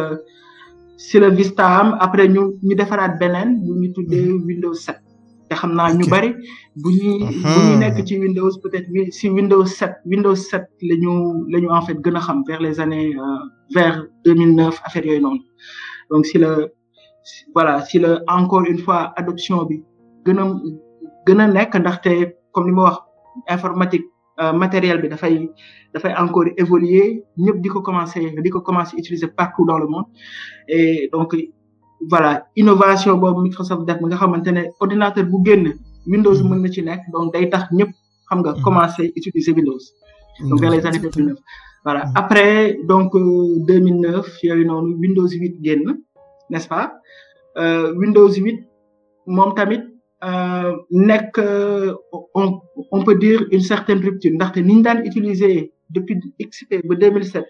si la Vista am après ñu ñu defaraat beneen bu ñu tuddee Windows 7 te xam naa ñu bari bu ñuy bu ñu nekk ci Windows peut-être si Windows 7 Windows 7 la ñu la ñu en fait gën a xam vers les années vers 2009 affaire yooyu noonu donc si la voilà si la encore une fois adoption bi gën a gën a nekk ndaxte comme ni ma wax informatique matériel bi dafay dafay encore évoluer ñëpp di ko commencer di ko commencer utiliser partout dans le monde et donc voilà innovation boobu Microsoft def nga xamante ne ordinateur bu génn Windows mën na ci nekk donc day tax ñëpp xam nga commencer utiliser Windows donc vers les années 2009 voilà après donc 2009 yooyu noonu Windows 8 génn n'est-ce pas Windows 8 moom tamit nekk on on peut dire une certaine rupture ndaxte ni ñu daan utiliser depuis XP ba 2007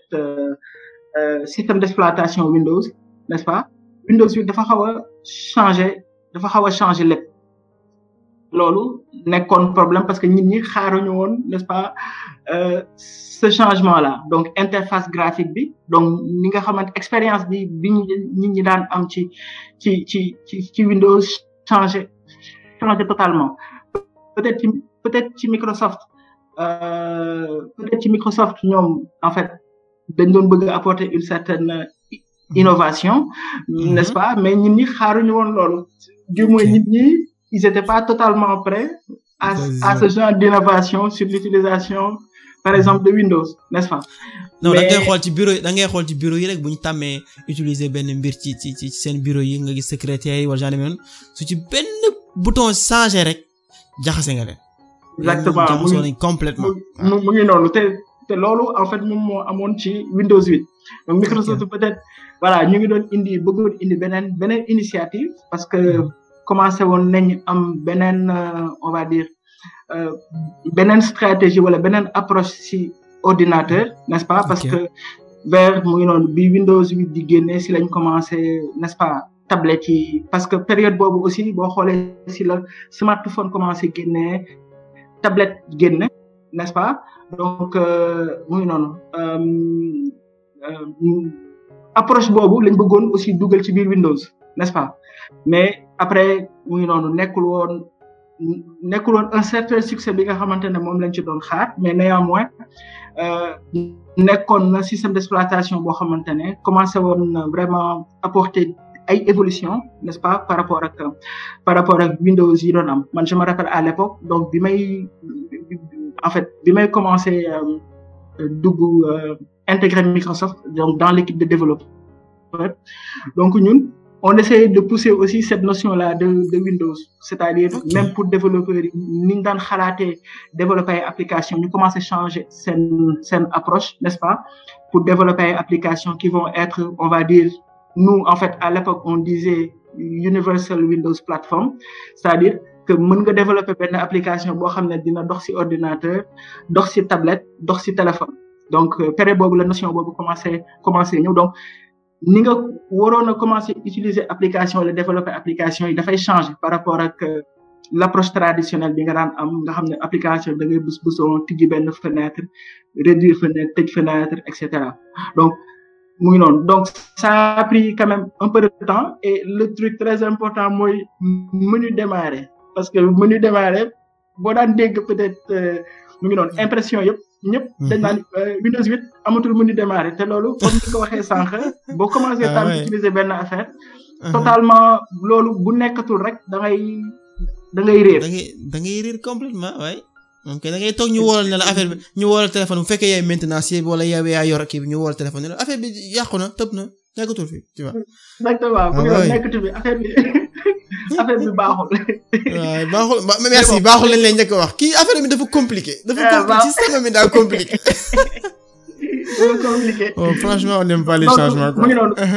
système d'exploitation Windows n'est-ce pas Windows 8 dafa xaw a changer dafa xaw a changer lépp loolu nekkoon problème parce que nit ñi xaaruñu woon n'est-ce pas ce changement-là donc interface graphique bi donc ni nga xamante expérience bi bi nit ñi daan am ci ci ci ci ci Windows changer changer totalement peut-être ci peut-être ci Microsoft euh, peut-être ci Microsoft ñoom en fait dañ doon bëgg apporter une certaine innovation n'est-ce pas mais nit ñi xaaruñu woon loolu du moins nit ñi ils étaient pas totalement prêts à à ce genre d'innovation sur l'utilisation par exemple de Windows n'est-ce pas non da ngay xool ci bureau da ngay xool ci bureau yi rek bu ñu tàmmee utiliser benn mbir ci ci ci seen bureau yi nga gis secrétaire yi wala genre noonu su ci benn bouton changé rek jaxase nga leen. exactement jaxasoo nañ complètement. mu mu ngi noonu te te loolu en fait moom moo amoon ci Windows 8 donc Microsoft peut-être voilà ñu ngi doon indi bëggoon indi beneen beneen initiative parce que commencé woon nañ am beneen on va dire beneen stratégie wala beneen approche ci ordinateur n'est-ce pas parce que vers mu ngi noonu bi Windows 8 di génne si lañ commencé n'est-ce pas tablette yi parce que période boobu aussi boo xoolee si la smartphone commencé génne tablette génne n'est-ce pas donc mu ngi noonu approche boobu lañ bëggoon aussi dugal ci biir Windows n'est-ce pas mais après mu ngi noonu nekkul woon nekkul woon un certain succès bi nga xamante ne moom lañ ci doon xaar mais néanmoins nekkoon na système d'exploitation boo xamante ne commencé woon vraiment apporter ay évolution n'est-ce pas par rapport ak par rapport ak Windows yi doon am man je me rappelle à l'époque donc bi may en fait bi may commencé dugg intégrer Microsoft donc dans l'équipe de développeurs donc ñun on essaie de pousser aussi cette notion-là de de Windows c'est-à-dire okay. même pour développeurs yi ni ñu daan xalaatee développer ay applications ñu commencé changer seen seen approche n'est-ce pas pour développer ay applications qui vont être on va dire nous en fait à l'époque on disait Universal Windows Platform c'est-à-dire que mën nga développer benn application boo xam ne dina dox ci ordinateur dox ci tablette dox ci téléphone donc période boobu la notion boobu commencé commencé ñëw donc ni nga waroon a commencer utiliser application wala développer application yi dafay changer par rapport ak l'approche traditionnelle bi nga daan am nga xam ne application da ngay bës bësoon tijji benn fenêtre réduire fenêtre tëj fenêtre et cetera donc mu ngi noonu donc ça a pris quand même un peu de temps et le truc très important mooy menu démarrer parce que menu démarrer boo daan dégg peut-être mu ngi noonu impression yëpp ñëpp dañ naan Windows 8 amatul menu démarrer te loolu comme ni ko waxee sànq boo commencé tam utiliser benn affaire totalement loolu bu nekkatul rek da ngay da ngay réer da ngay da ngay réer complètement waaye ok da ngay toog ñu wóolal ne la affaire bi ñu wóolal téléphone bu fekkee yaay maintenance yi wala yow yaa yor kii bi ñu wóolal téléphone ne la affaire bi yàqu na tëb na nekkatul fi tu vois. exactement bu ñu nekkatul fi affaire bi affaire bi baaxul. waaw baaxul merci baaxul lañ lay njëkk a wax kii affaire bi dafa compliqué. dafa compliqué système bi daa compliqué. dafa compliqué. oh franchement on n'aime pas les changements quoi. mu ngi noonu.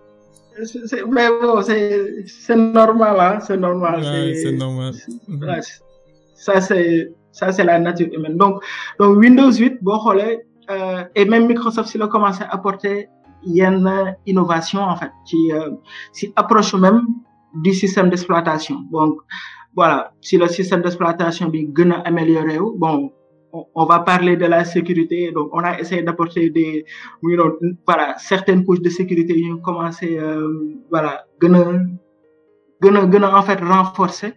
c'est mais bon c'est c'est normal ah c'est normal. Ouais, c'est normal. Ouais, ça c'est ça c'est la nature humaine donc donc Windows 8 boo xoolee et même Microsoft si la commencé à apporter yenn innovation en fait ci si approche même du système d'exploitation donc voilà si le système d'exploitation bi gën a amélioré wu bon on va parler de la sécurité donc on a essayé d'apporter des mu ngi doon voilà certaines couches de sécurité yu ñu commencé voilà gën a gën a gën a en fait renforcer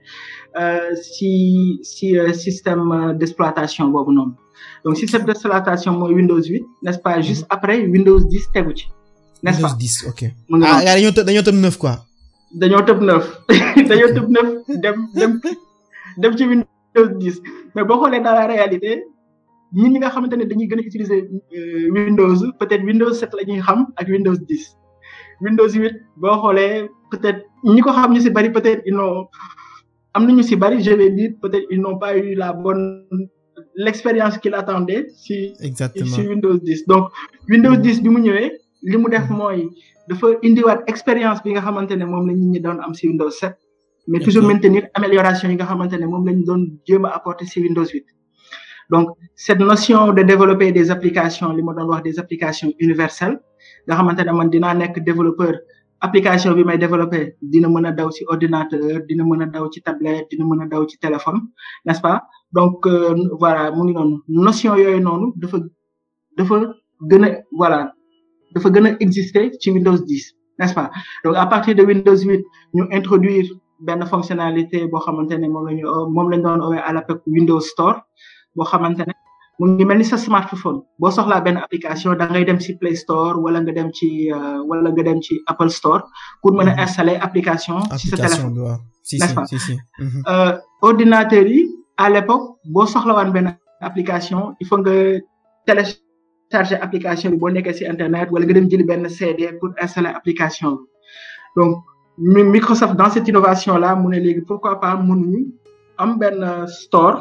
si si système d'exploitation boobu noonu donc système d'exploitation mooy Windows 8 n'est-ce pas juste après Windows 10 tegu ci n'est-ce pas Windows 10 ok ah gars dañoo tëb dañoo tëb neuf quoi dañoo tëb neuf dañoo tëb neuf dem dem dem ci Windows 10 mais boo xoolee dans la réalité ñun ñi nga xamante ne dañuy gën a utiliser Windows peut-être Windows 7 la ñuy xam ak Windows 10 Windows 8 boo xoolee peut-être ñi ko xam ñu ci bari peut-être ils n'ont am nañu ci bari je vais dire peut-être ils n'ont pas eu la bonne l'expérience qu'il attendait ci exactement ci Windows 10 donc Windows 10 bi mu ñëwee li mu def mooy dafa indiwaat expérience bi nga xamante ne moom la nit ñi doon am ci Windows 7 mais toujours maintenir amélioration yi nga xamante ne moom lañu doon jéem a apporter ci Windows 8 donc cette notion de développer des applications li ma doon wax des applications universelles nga xamante ne man dinaa nekk développeur application bi may développer dina mën a daw ci ordinateur dina mën a daw ci tablette dina mën a daw ci téléphone n'est-ce pas donc euh, voilà mu ngi noonu notion yooyu noonu dafa dafa gën a voilà dafa gën a exister ci Windows 10 n'est-ce pas donc à partir de Windows 8 ñu introduire benn fonctionnalité boo xamante ne moom la ñu moom lañ doon oowee à l'époque Windows Store boo xamante ne mu ngi mel ni sa smartphone boo soxlaa benn application da ngay dem ci Play Store wala nga dem ci wala nga dem ci Apple Store pour mën a installer application ci sa téléphone n'est-ce pas euh, ordinateur yi à l'époque boo soxlawaan benn application il faut nga télécharger application bi boo nekkee ci internet wala nga dem jëli benn CD pour installer application bi donc Microsoft dans cette innovation là mu ne léegi pourquoi pas mënuñu am benn store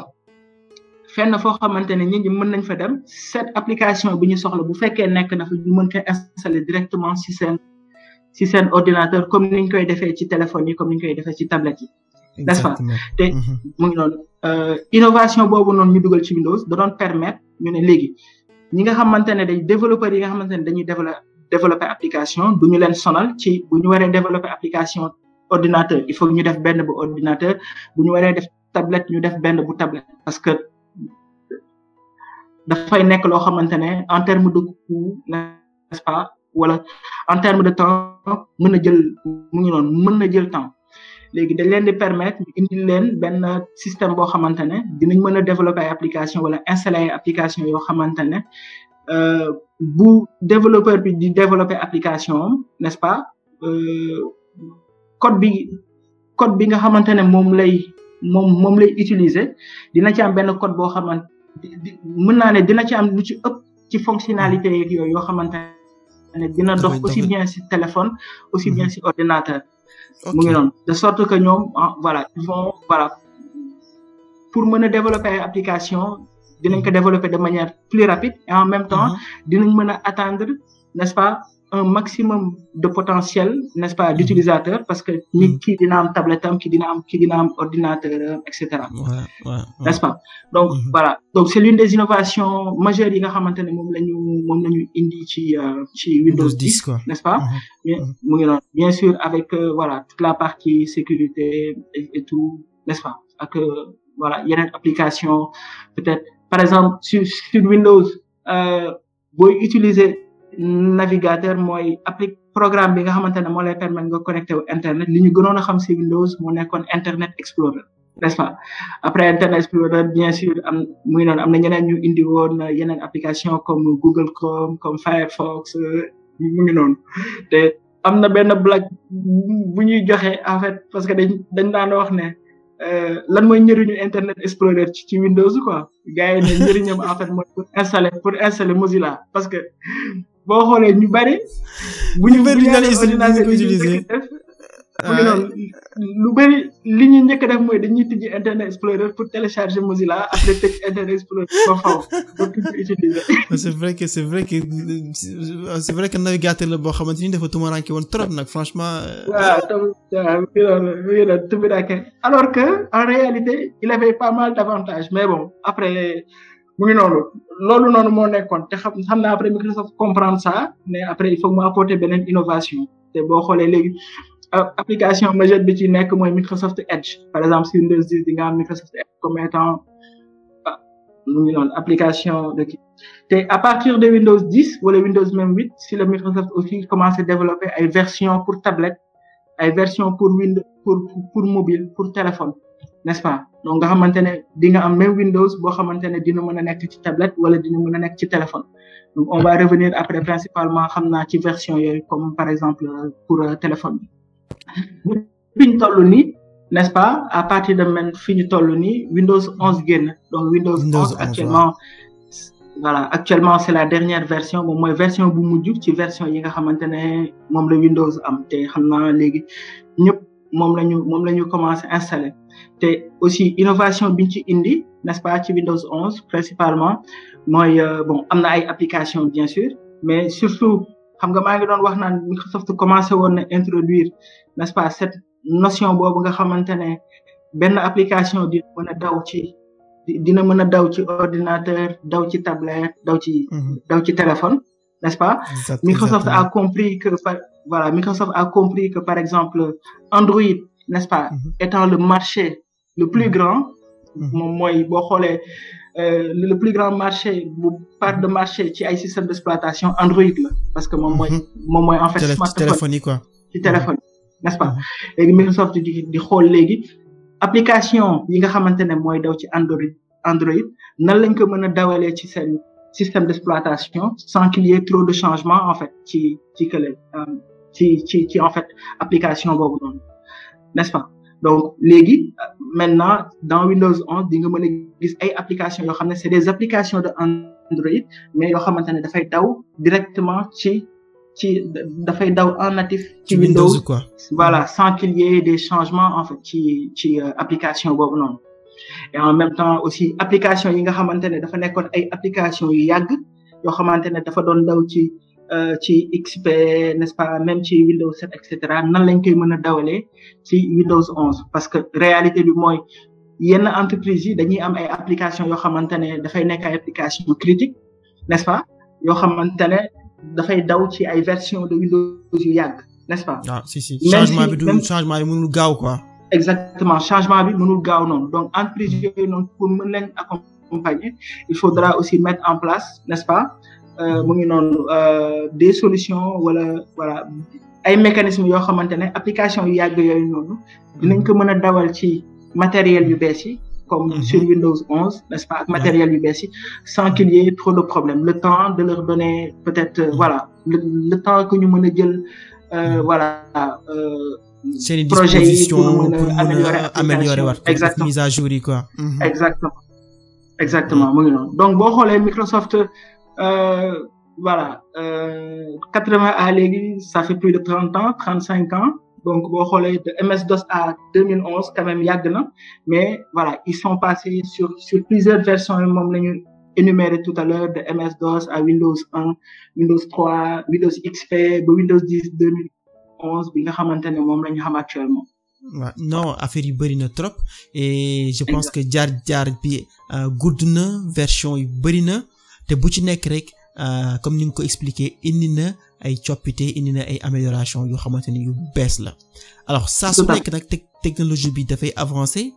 fenn foo xamante ne nit ñi mën nañ fa dem cette application bi ñu soxla bu fekkee nekk na fa ñu mën koy installer directement ci seen ci seen ordinateur comme ni ñu koy defee ci téléphone yi comme ni ñu koy defee ci tablette yi n'est-ce pas te mu ngi noonu innovation boobu noonu ñu dugal ci Windows da doon permettre ñu ne léegi ñi nga xamante ne day développeurs yi nga xamante ne dañuy développer développer application du ñu leen sonal ci bu ñu waree développer application ordinateur il faut ñu def benn bu ordinateur bu ñu waree def tablette ñu def benn bu tablette parce que dafay nekk loo xamante ne en terme de coût n'est-ce pas wala en terme de temps mën na jël mu ngi noonu mën na jël temps léegi dañ leen di permettre ñu indi leen benn système boo xamante ne dinañ mën a développer ay application wala installer ay application yoo xamante ne bu développeur bi di développer application n'est-ce pas code bi code bi nga xamante ne moom lay moom moom lay utiliser dina ci am benn code boo xamante mën naa ne dina ci am lu ci ëpp ci fonctionnalité yeeg yooyu yoo xamante ne dina dox aussi bien ci téléphone aussi bien ci ordinateur mu ngi noonu de sorte que ñoom voilà ils vont voilà pour mën a développer ay application dinañ ko développer de manière plus rapide et en même temps dinañ mën a atteindre n'est-ce pas un maximum de potentiel n'est-ce pas d'utilisateur parce que nit kii dina am tablette am kii dina am kii dina am ordinateur et cetera n'est-ce pas donc voilà donc c'est l'une des innovations majeures yi nga xamante ne moom la ñu moom la ñu indi ci ci Windows 10 quoi n'est-ce pas mu ngi noonu bien sûr avec voilà toute la partie sécurité et tout n'est-ce pas ak voilà yeneen application peut-être par exemple sur sur Windows booy utiliser navigateur mooy appli programme bi nga xamante ne moo lay permettre nga connecté wu internet li ñu gënoon a xam ci Windows moo nekkoon Internet Explorer n'est-ce pas après Internet Explorer bien sûr am muy noonu am na ñeneen ñu indi woon yeneen application comme Google Chrome comme Firefox mu ngi noonu te am na benn blague bu ñuy joxe en fait parce que dañ dañ daan wax ne lan mooy njëriñu Internet Explorer ci ci Windows quoi gars yi ne njëriñam en fait mooy pour installer pour installer Mozilla parce que boo xoolee ñu bari. bu ñu bëri ñu naan utiliser mu ngi noonu lu bëri li ñuy njëkk def mooy dañuy tijji Internet Explorer pour télécharger Mozilla après tëj Internet Explorer ba faw pour utiliser. c'est vrai que c'est vrai que c'est vrai que navigateur la boo xamante ni dafa tumaranke woon trop nag franchement. waaw tamit waaw mi ngi noonu mi ngi noonu tumaranke alors que en réalité il avait pas mal d'avantages mais bon après mu ngi noonu loolu noonu moo nekkoon te xam xam naa après Microsoft comprendre ça mais après il faut mu apporter beneen innovation te boo xoolee léegi. application majeure bi ci nekk mooy Microsoft Edge par exemple si Windows 10 di nga am Microsoft Edge comme étant mu ngi noonu application de kii te à partir de Windows 10 wala Windows même 8 si la Microsoft aussi commencé développer ay version pour tablette ay version pour Windows pour pour mobile pour téléphone n'est-ce pas donc nga xamante ne di nga am même Windows boo xamante ne dina mën a nekk ci tablette wala dina mën a nekk ci téléphone donc on va revenir après principalement xam naa ci version yooyu comme par exemple pour téléphone bi fi ñu toll nii n'est-ce pas à partir de même fi ñu toll nii Windows 11 génn donc Windows 11 actuellement voilà actuellement c'est la dernière version moom mooy version bu mujj ci version yi nga xamante ne moom la Windows am te xam naa léegi ñëpp moom la ñu moom la ñu commencé installer te aussi innovation bi ñu ci indi n'est-ce pas ci Windows 11 principalement mooy bon am na ay applications bien sûr mais surtout xam nga maa ngi doon wax naan Microsoft commencé woon na introduire n'est-ce pas cette notion boobu nga xamante ne benn application dina mën a daw ci dina mën a daw ci ordinateur daw ci tablette daw ci daw ci téléphone n'est-ce pas Microsoft a compris que par voilà Microsoft a compris que par exemple Android n'est-ce pas étant le marché le plus grand moom mooy boo xoolee le plus grand marché bu part de marché ci ay système d'exploitation Android la parce que moom mooy moom mooy en fait smartphone téléphone yi quoi ci téléphone n'est-ce pas léegi Microsoft di di xool léegi application yi nga xamante ne mooy daw ci Android Android nan lañ ko mën a dawalee ci seen système d'exploitation sans qu'il y ait trop de changements en fait ci ci kële ci ci ci en fait application boobu noonu n'est-ce pas donc léegi maintenant dans Windows 11 di nga mën a gis ay applications yoo xam ne c'est des applications de Android mais yoo xamante ne dafay daw directement ci ci dafay daw en natif ci Windows quoi voilà sans qu'il y ait des changements en fait ci ci application boobu noonu et en même temps aussi application yi nga xamante ne dafa nekkoon ay application yu yàgg yoo xamante ne dafa doon daw ci ci XP n'est-ce pas même ci Windows 7 et cetera nan lañ koy mën a dawalee ci Windows 11 parce que réalité bi mooy yenn entreprises yi dañuy am ay applications yoo xamante ne dafay nekk ay applications critiques n'est-ce pas yoo xamante ne dafay daw ci ay versions de Windows yu yàgg n'est-ce pas. ah si si changement bi du changement bi mënul gaaw quoi. exactement changement bi mënul gaaw noonu donc entreprise yooyu noonu pour mën leen accompagner il faudra aussi mettre en place n'est-ce pas. mu ngi noonu des solutions wala voilà ay mécanismes yoo xamante ne application yu yàgg yooyu noonu dinañ ko mën a dawal ci matériel yu bees yi comme sur Windows 11 n'est-ce pas ak matériel yu bees yi sans qu'il y ait trop de problèmes le temps de leur donner peut-être voilà le, le temps que ñu mën a jël voilà seen disposition pour mën a améliorer améliorer waat exactement mise à jour yi quoi exactement exactement mu ngi noonu donc boo xoolee Microsoft Euh, voilà quatre-vingts à léegi ça fait plus de trente ans trente-cinq ans donc boo xoolee de MS-DOS à 2011 quand même yàgg na mais voilà ils sont passés sur sur plusieurs versions moom la ñu énuméré tout à l'heure de MS-DOS à Windows 1 Windows 3 Windows XP ba Windows 10 2011 bi nga xamante ne moom la ñu xam actuellement. waaw non affaire yi bëri na trop et je pense que jaar jaar bi gudd na version yu bëri na. te bu ci nekk rek comme ni nga ko expliqué indi na ay coppite indi na ay amélioration yoo xamante ni yu bees la alors saa su nekk nag technologie bi dafay avancer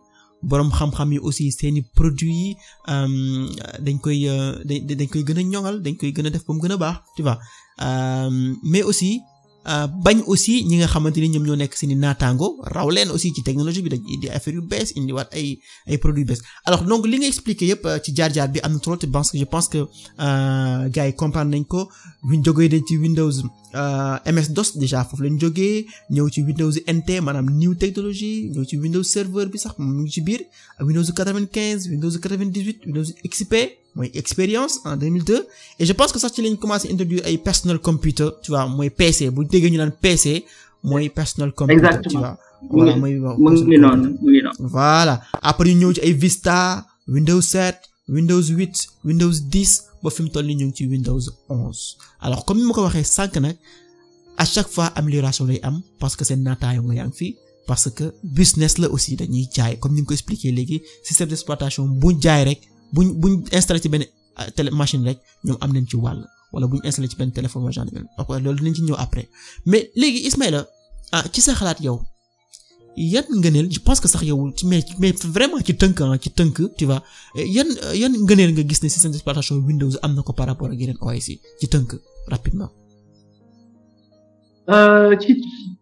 boroom xam-xam yi aussi seeni produits yi dañ koy dañ koy gën a ñoŋal dañ koy gën a def ba mu gën a baax tu vois mais aussi bañ aussi ñi nga xamante ni ñoom ñoo nekk seeni naataango raw leen aussi ci technologie bi dañ indi affaire yu bees indiwaat ay ay produits bees alors donc li nga expliqué yëpp ci jaar-jaar bi am na trop te parce que je pense que gars yi comprendre nañ ko buñ jógee dañ ci Windows MS DOS déjà foofu lañ jógee ñëw ci Windows NT maanaam new technologie ñëw ci Windows Server bi sax mu ngi ci biir Windows 95 Windows 98 Windows XP mooy expérience en 2002 et je pense que sax ci lañ commencé introduire ay personal computer tu vois mooy PC bu déggee ñu naan PC mooy personal computer tu vois voilà mooy mu ngi noonu mu ngi noonu voilà après ñu ñëw ci ay Vista Windows 7 Windows 8 Windows 10 ba fi mu toll nii ñu ngi ci Windows 11 alors comme ni ma ko waxee sànq nag à chaque fois amélioration lay am parce que seen naataayo nga yaa ngi fi parce que business la aussi dañuy jaay comme ni nga ko expliqué léegi système d'exploitation bu jaay rek buñ buñ installé ci benn télé machine rek ñoom am nañ ci wàll wala buñ installé ci benn téléphone wala genre ok loolu dinañ ci ñëw après mais léegi Ismaïla ah ci sa xalaat yow yan ngëneel je pense que sax yow mais mais vraiment ci tënk ah ci tënk tu vois yan yan ngëneel nga gis ne système d'exploitation Windows am na ko par rapport ak yeneen OS yi ci tënk rapidement. ci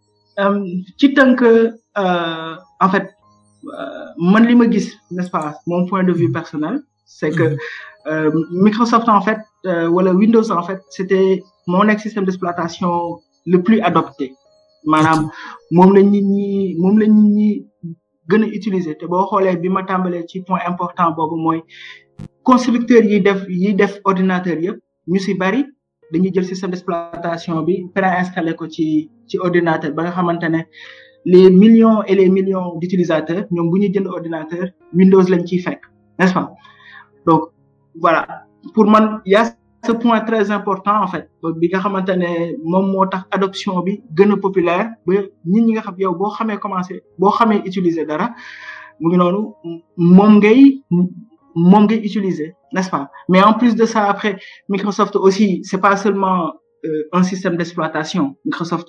ci tënk en fait man li ma gis n'est-ce pas mon point de vue personnel. c'est que euh, Microsoft en fait euh, wala Windows en fait c'était mon système d'exploitation le plus adopté maanaam moom la nit ñi moom la nit ñi gën a utiliser te boo xoolee bi ma tàmbalee ci point important boobu mooy constructeurs yi def yi def ordinateur yëpp ñu ci bari dañuy jël système d'exploitation bi préinstallé ko ci ci ordinateur ba nga xamante ne les millions et les millions d'utilisateurs ñoom bu ñuy jënd ordinateur Windows lañ ciy fekk n'est-ce pas donc voilà pour man y a ce point très important en fait bi nga xamante ne moom moo tax adoption bi gën a populaire ba nit ñi nga xam yow boo xamee commencer boo xamee utiliser dara mu ngi noonu moom ngay moom ngay utiliser n'est-ce pas mais en plus de ça après Microsoft aussi c'est pas seulement euh, un système d'exploitation Microsoft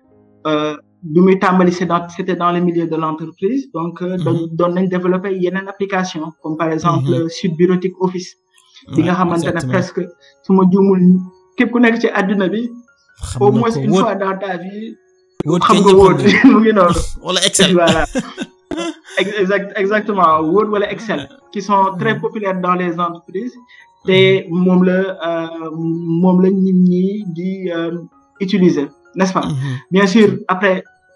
bi muy tàmbali c'est dans c'était dans le milieu de l'entreprise donc doon doon nañ développer yeneen application comme par exemple suite bureautique Office bi nga xamante ne presque su ma juumul képp ku nekk ci àdduna bi au moins une fois dans ta vie xam nga Word mu ngi noonu wala Excel voilà exact exactement Word wala Excel qui sont très populaires dans les entreprises te moom la moom la nit ñi di utiliser n'est-ce pas bien sûr après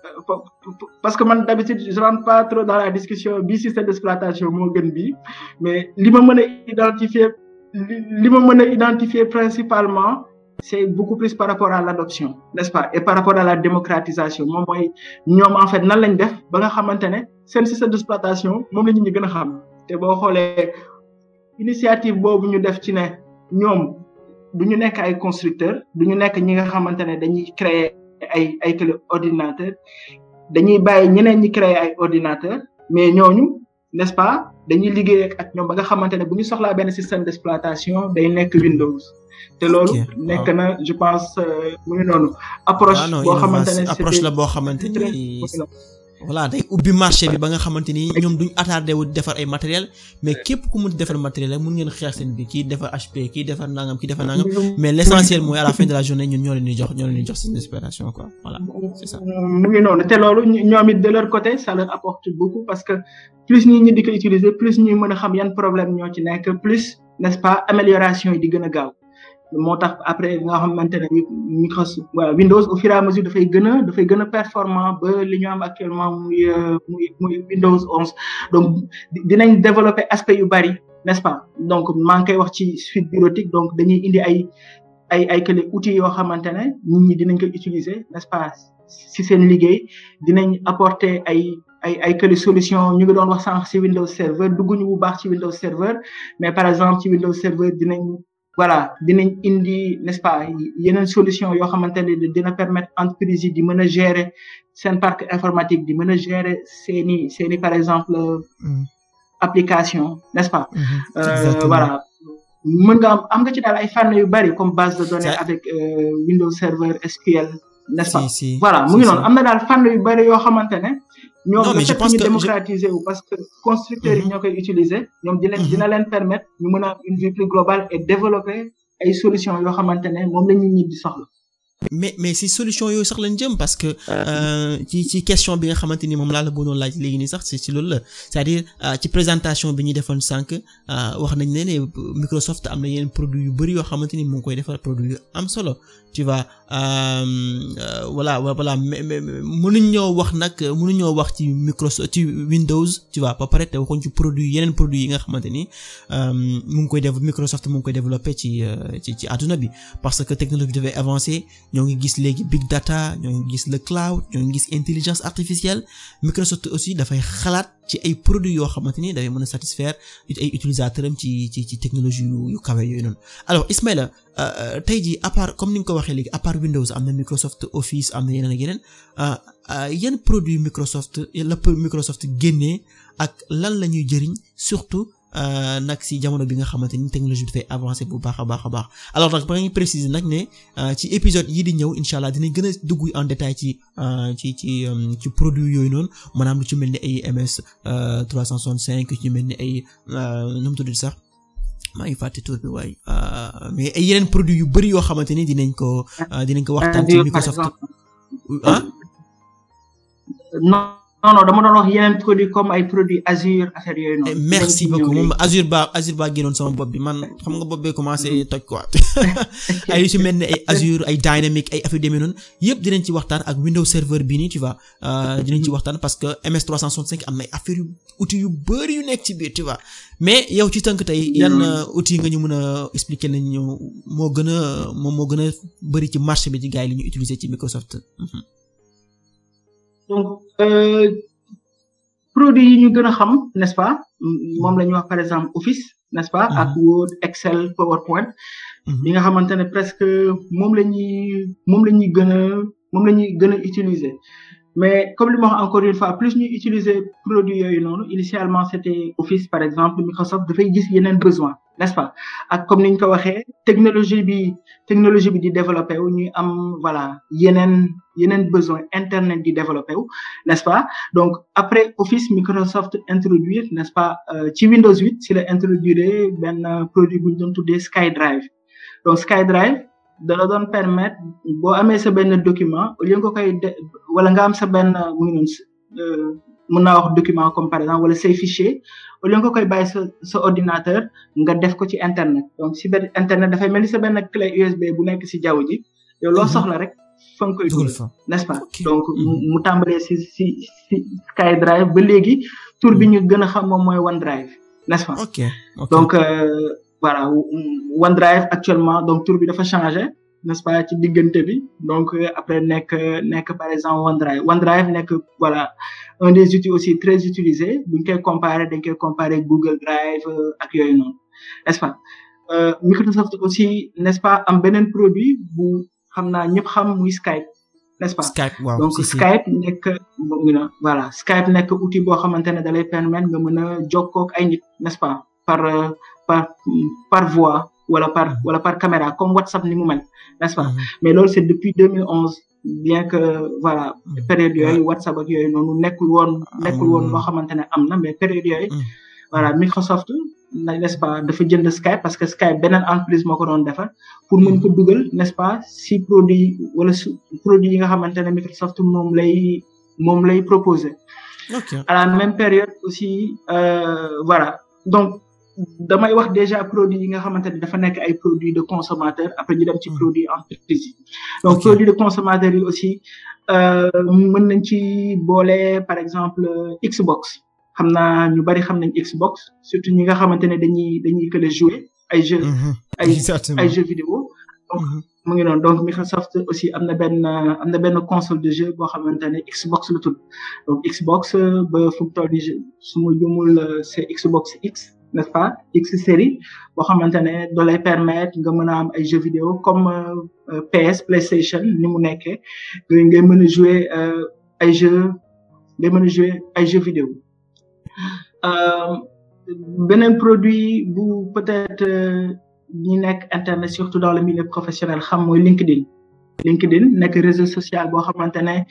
parce que man d'habitude je rentre pas trop dans la discussion bi système d'exploitation moo gën bi mais li ma mën a identifier li ma mën a identifier principalement c'est beaucoup plus par rapport à l'adoption n'est-ce pas et par rapport à la démocratisation moom mooy ñoom en fait nan lañ def ba nga xamante ne seen système d'exploitation moom la nit ñi gën a xam te boo xoolee initiative boobu ñu def ci ne ñoom du ñu nekk ay constructeurs du ñu nekk ñi nga xamante ne dañuy créer ay ay clé ordinateur dañuy bàyyi ñeneen ñi créer ay ordinateur mais ñooñu n'est-ce pas dañuy liggéey ak ñoom ba nga xamante ne bu ñu soxlaa benn système d'exploitation day nekk Windows te loolu nekk na je pense mu ngi noonu approche boo xamante ne approche la boo xamante ni voilà day ubbi marché bi ba nga xamante ni ñoom duñ attardé wu defar ay matériel mais képp ku mun defar matériel rek mun ngeen xeex seen bi kii defar HP kii defar nangam kii defar nangam mais l'essentiel mooy à la fin de la journée ñun ñoo leen di jox ñoo leen di jox seen inspiration quoi voilà c'est ça. mu ngi noonu te loolu ñoom it de leur côté ça leur apporte beaucoup parce que plus ñi ñi di ko utiliser plus ñuy mën a xam yan problème ñoo ci nekk plus n'est-ce pas amélioration yi di gën a gaaw. moo tax après nga xamante ne Microsoft voilà Windows au fur et à mesure dafay gën a dafay gën a performant ba li ñu am actuellement muy muy muy Windows 11 donc dinañ développer aspect yu bari n'est-ce pas donc maa ngi koy wax ci suite bureautique donc dañuy indi ay ay ay kële outils yoo xamante ne nit ñi dinañ koy utiliser n'est-ce pas si seen liggéey dinañ apporter ay ay ay kële solution ñu ngi doon wax sànq ci Windows Server dugguñu bu baax ci Windows Server mais par exemple ci Windows Server dinañ voilà dinañ indi n'est-ce pas yeneen solution yoo xamante ne dina permettre entreprise yi di mën a gérer seen parc informatique di mën a gérer seeni seeni par exemple application n'est-ce pas voilà mën nga am am nga ci daal ay fànn yu bari comme base de données avec Windows Server SQL n'est-ce pas voilà mu ngi noonu am na daal fànn yu bari yoo xamante ne ñoom Non, le mais je fait pense que ñu que je- démocratiser wu parce que constructeurs yi Mhm. ñoo koy utiliser ñoom dina Mhm. dina leen permettre ñu mën a am une vue plus globale et développer ay solutions yoo xamante ne moom la nit ñi di soxla. mais mais si solution yooyu sax lañ jëm parce que euh, ci ci question bi nga xamante ni moom laa la bëggoon laaj léegi nii sax ci ci loolu la c'est-à-dire euh, ci présentation bi ñuy defoon sànq euh, wax nañ ne ne Microsoft am na yeneen produits yu bari yoo xamante ni mu ngi koy defar produit yu am solo tu vois euh, euh, voilà voilà mais mais mënuñ ñoo wax nag mënuñ ñoo wax ci Microsoft ci Windows tu vois ba pare te waxuñ ci produit yeneen produits yi nga xamante ni euh, mu ngi koy def Microsoft mu ngi koy développer ci euh, ci ci àdduna bi parce que technologie dafay avancer ñoo ngi gis léegi big data ñoo ngi gis le cloud ñoo ngi gis intelligence artificielle Microsoft aussi dafay xalaat ci ay produits yoo xamante ni dafay mën a satisfaire ay utilisateurs am ci ci ci technologie yu yu kawe yooyu noonu alors Ismaïla euh, tey jii à part comme ni nga ko waxee léegi à part Windows am na Microsoft Office am na yeneen ak yeneen euh, euh, yan produit Microsoft la Microsoft génnee ak lan la ñuy jëriñ surtout euh, nag si jamono bi nga xamante ni technologie bi dafay avancer bu baax a baax a baax alors nag ba nga préciser nag ne euh, ci épisode yi di ñëw incha allah dinañ gën a dugg en détail ci euh, ci ci euh, ci produit yooyu noonu maanaam lu ci mel ni ay MS euh, 365 lu ci mel ni ay euh, nu mu tudd sax maa ngi fàtte tur bi waaye euh, mais ay yeneen produit yu bari yoo xamante ni dinañ ko euh, dinañ ko waxtaan ci Azure, par Microsoft exemple. ah non non non dama doon wax yeneen produits comme ay produits Azure affaire yooyu Eh, noonu. merci Dinañ ci beaucoup ñëw moom Azure ba Azure ba génnoon sama bopp bi man xam nga bopp bee commencé toj quoi ay yu ci mel ne ay Azure ay Dynamic ay affaire demee noonu yëpp dinañ ci waxtaan ak Windows Server bii nii tu vois euh, dinañ ci waxtaan parce que MS 365 am na ay affaire yu outils yu bari yu nekk ci biir tu vois mais yow ci tënk tey yan euh, outils nga ñu mën a expliquer nañ ñu moo gën a moom moo gën a bari ci marché bi ci gars yi li ñu utiliser ci Microsoft Mhm. donc euh, produits yi ñu gën a xam n'est-ce pas m- moom la ñuy wax par exemple Office n'est-ce pas ak Word Excel PowerPoint Mhm. bi nga xamante ne presque moom la ñuy moom la ñuy gën a moom la ñuy gën a utiliser mais comme li ma wax encore une fois plus ñuy utiliser produits yooyu noonu initialement c'était Office par exemple Microsoft dafay gis yeneen besoin n'est-ce pas ak comme ni ñu ko waxee technologie bi technologie bi di développé wu ñuy am voilà yeneen yeneen besoin internet di développé wu n'est-ce pas donc après Office Microsoft introduire n'est-ce pas euh, ci Windows 8 si la introduire benn euh, produit bu ñu doon tuddee SkyDrive donc SkyDrive da la doon permettre boo amee sa benn document au lieu nga koy de wala nga am sa benn mu ngi noonu euh, mën naa wax document comme par exemple wala say fichier au lieu nga koy bàyyi sa sa ordinateur nga def ko ci internet donc si benn internet dafay mel ni sa benn clé USB bu nekk si jaww ji yow loo Mhm. soxla rek fa nga koy dugal dugal fa n'est-ce pas Ok. donc mu Mhm. mu tàmbalee si si si SkyDrive ba léegi tour bi ñu gën a xam moom mooy OneDrive n'est-ce pas ok ok donc euh, voilà OneDrive actuellement donc tour bi dafa changé n'est-ce pas ci diggante bi donc euh, après nekk nekk par exemple OneDrive OneDrive nekk voilà un des outils aussi très utilisés buñ koy comparer dañ koy comparer Google Drive euh, ak yooyu noonu n'est-ce pas euh, Microsoft aussi n'est-ce pas am beneen produit bu xam naa ñëpp xam muy Skype n'est-ce pas Skype waaw donc si si Skype nekk mu ngi na voilà Skype nekk outil boo xamante ne da lay permettre nga mën a jokkoo ak ay nit n'est-ce pas par euh, par par voix wala par wala par caméra comme WhatsApp ni mu mel n'est-ce pas Mhm. mais loolu c'est depuis 2011 bien que voilà Mhm. période yooyu WhatsApp ak yooyu noonu nekkul woon nekkul woon Amul. loo xamante ne am na mais période yooyu Mhm. voilà Microsoft na- n'est-ce pas dafa jënd Skype parce que Skype beneen entreprise moo ko doon defar pour mën ko dugal n'est-ce pas si produit wala su produit yi nga xamante ne Microsoft moom lay moom lay proposer ok à la même période aussi euh, voilà donc damay wax déjà produit yi nga xamante ne dafa nekk ay produits de consommateur après ñu dem ci Mm. produit entreprise yi donc Ok. produit de consommateur yi aussi euh, mën nañ ci boole par exemple euh, Xbox xam naa ñu bari xam nañ Xbox surtout ñi nga xamante ne dañuy dañuy que jouer ay jeux Mhm. ay exactement ay jeux vidéo donc Mhm. mu ngi noonu donc Microsoft aussi am na benn am na benn console de jeu boo xamante ne Xbox la tudd donc Xbox euh, ba fu mu toll nii je- su ma jumul euh, c'est Xbox X n'est-ce pas X série boo xamante ne da lay permettre nga mën a am ay jeux vidéo comme euh, euh, PS PlayStation ni mu nekkee ngay ngay mën a jouer euh, ay jeux ngay mën a jouer ay jeux vidéo euh, beneen produit bu peut-être euh, ñi nekk internet surtout dans le milieu professionnel xam mooy LinkedIn LinkedIn nekk réseau social boo xamante ne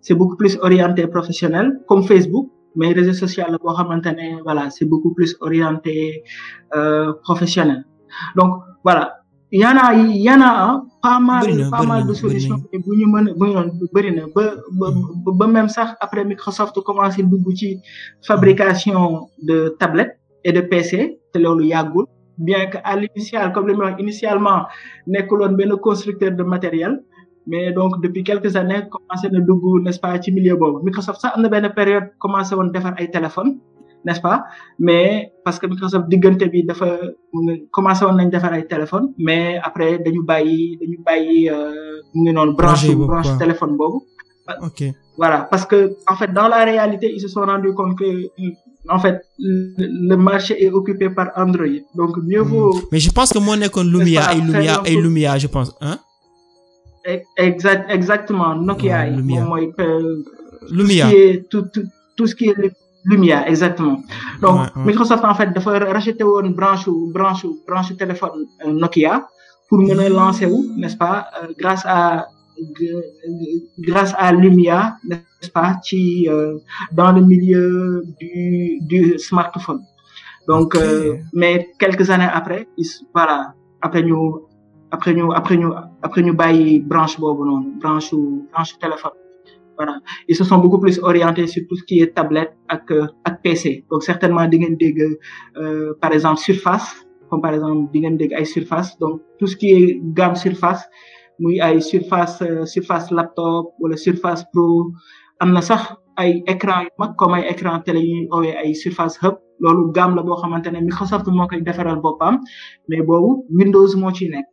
c'est beaucoup plus orienté professionnel comme Facebook mais réseau social la boo xamante ne voilà c'est beaucoup plus orienté euh, professionnel donc voilà y en a y en a pas mal pas mal de solutions bu ñu mën a bu ñu bëri na ba ba ba même sax après Microsoft commencé dugg ci fabrication de tablettes et de PC te loolu yàggul bien que à l'initial comme li ma wax initialement nekkuloon benn constructeur de matériel mais donc depuis quelques années commencé na dugg n'est-ce pas ci milieu boobu Microsoft sax am na benn période commencé woon defar ay téléphones n'est-ce pas mais parce que Microsoft diggante bi dafa commencé woon nañ defar ay téléphones mais après dañu bàyyi dañu bàyyi mu ngi noonu branche branche téléphone boobu ok voilà parce que en fait dans la réalité ils se sont rendu compte que en fait le marché est occupé par Android donc mieux vaut mais je pense que moo nekkoon Lumia ay Lumia ay Lumia je pense hein exact exactement Nokia yi moom mooy Lumia tout tout tout ce qui est Lumia exactement donc Ouais, ouais. Microsoft en fait dafa racheté woon branche branche branche téléphone euh, Nokia pour mën a lancer wu n'est-ce pas euh, grâce à g- g- grâce à Lumia n'est-ce pas ci euh, dans le milieu du du smartphone donc Ok. euh, mais quelques années après ils voilà après ñu après ñu après ñu après ñu bàyyi branche boobu noonu branche branche téléphone voilà ils se sont beaucoup plus orientés sur tout ce qui est tablette ak euh, ak PC donc certainement di ngeen dégg euh, par exemple Surface comme par exemple di ngeen dégg ay Surface donc tout ce qui est gamme Surface muy ay Surface euh, Surface laptop wala Surface Pro am na sax ay écran yu mag comme ay écran télé yu ñuy oowee ay Surface Hub loolu gamme la boo xamante ne Microsoft moo koy defaral boppam mais boobu Windows moo ciy nekk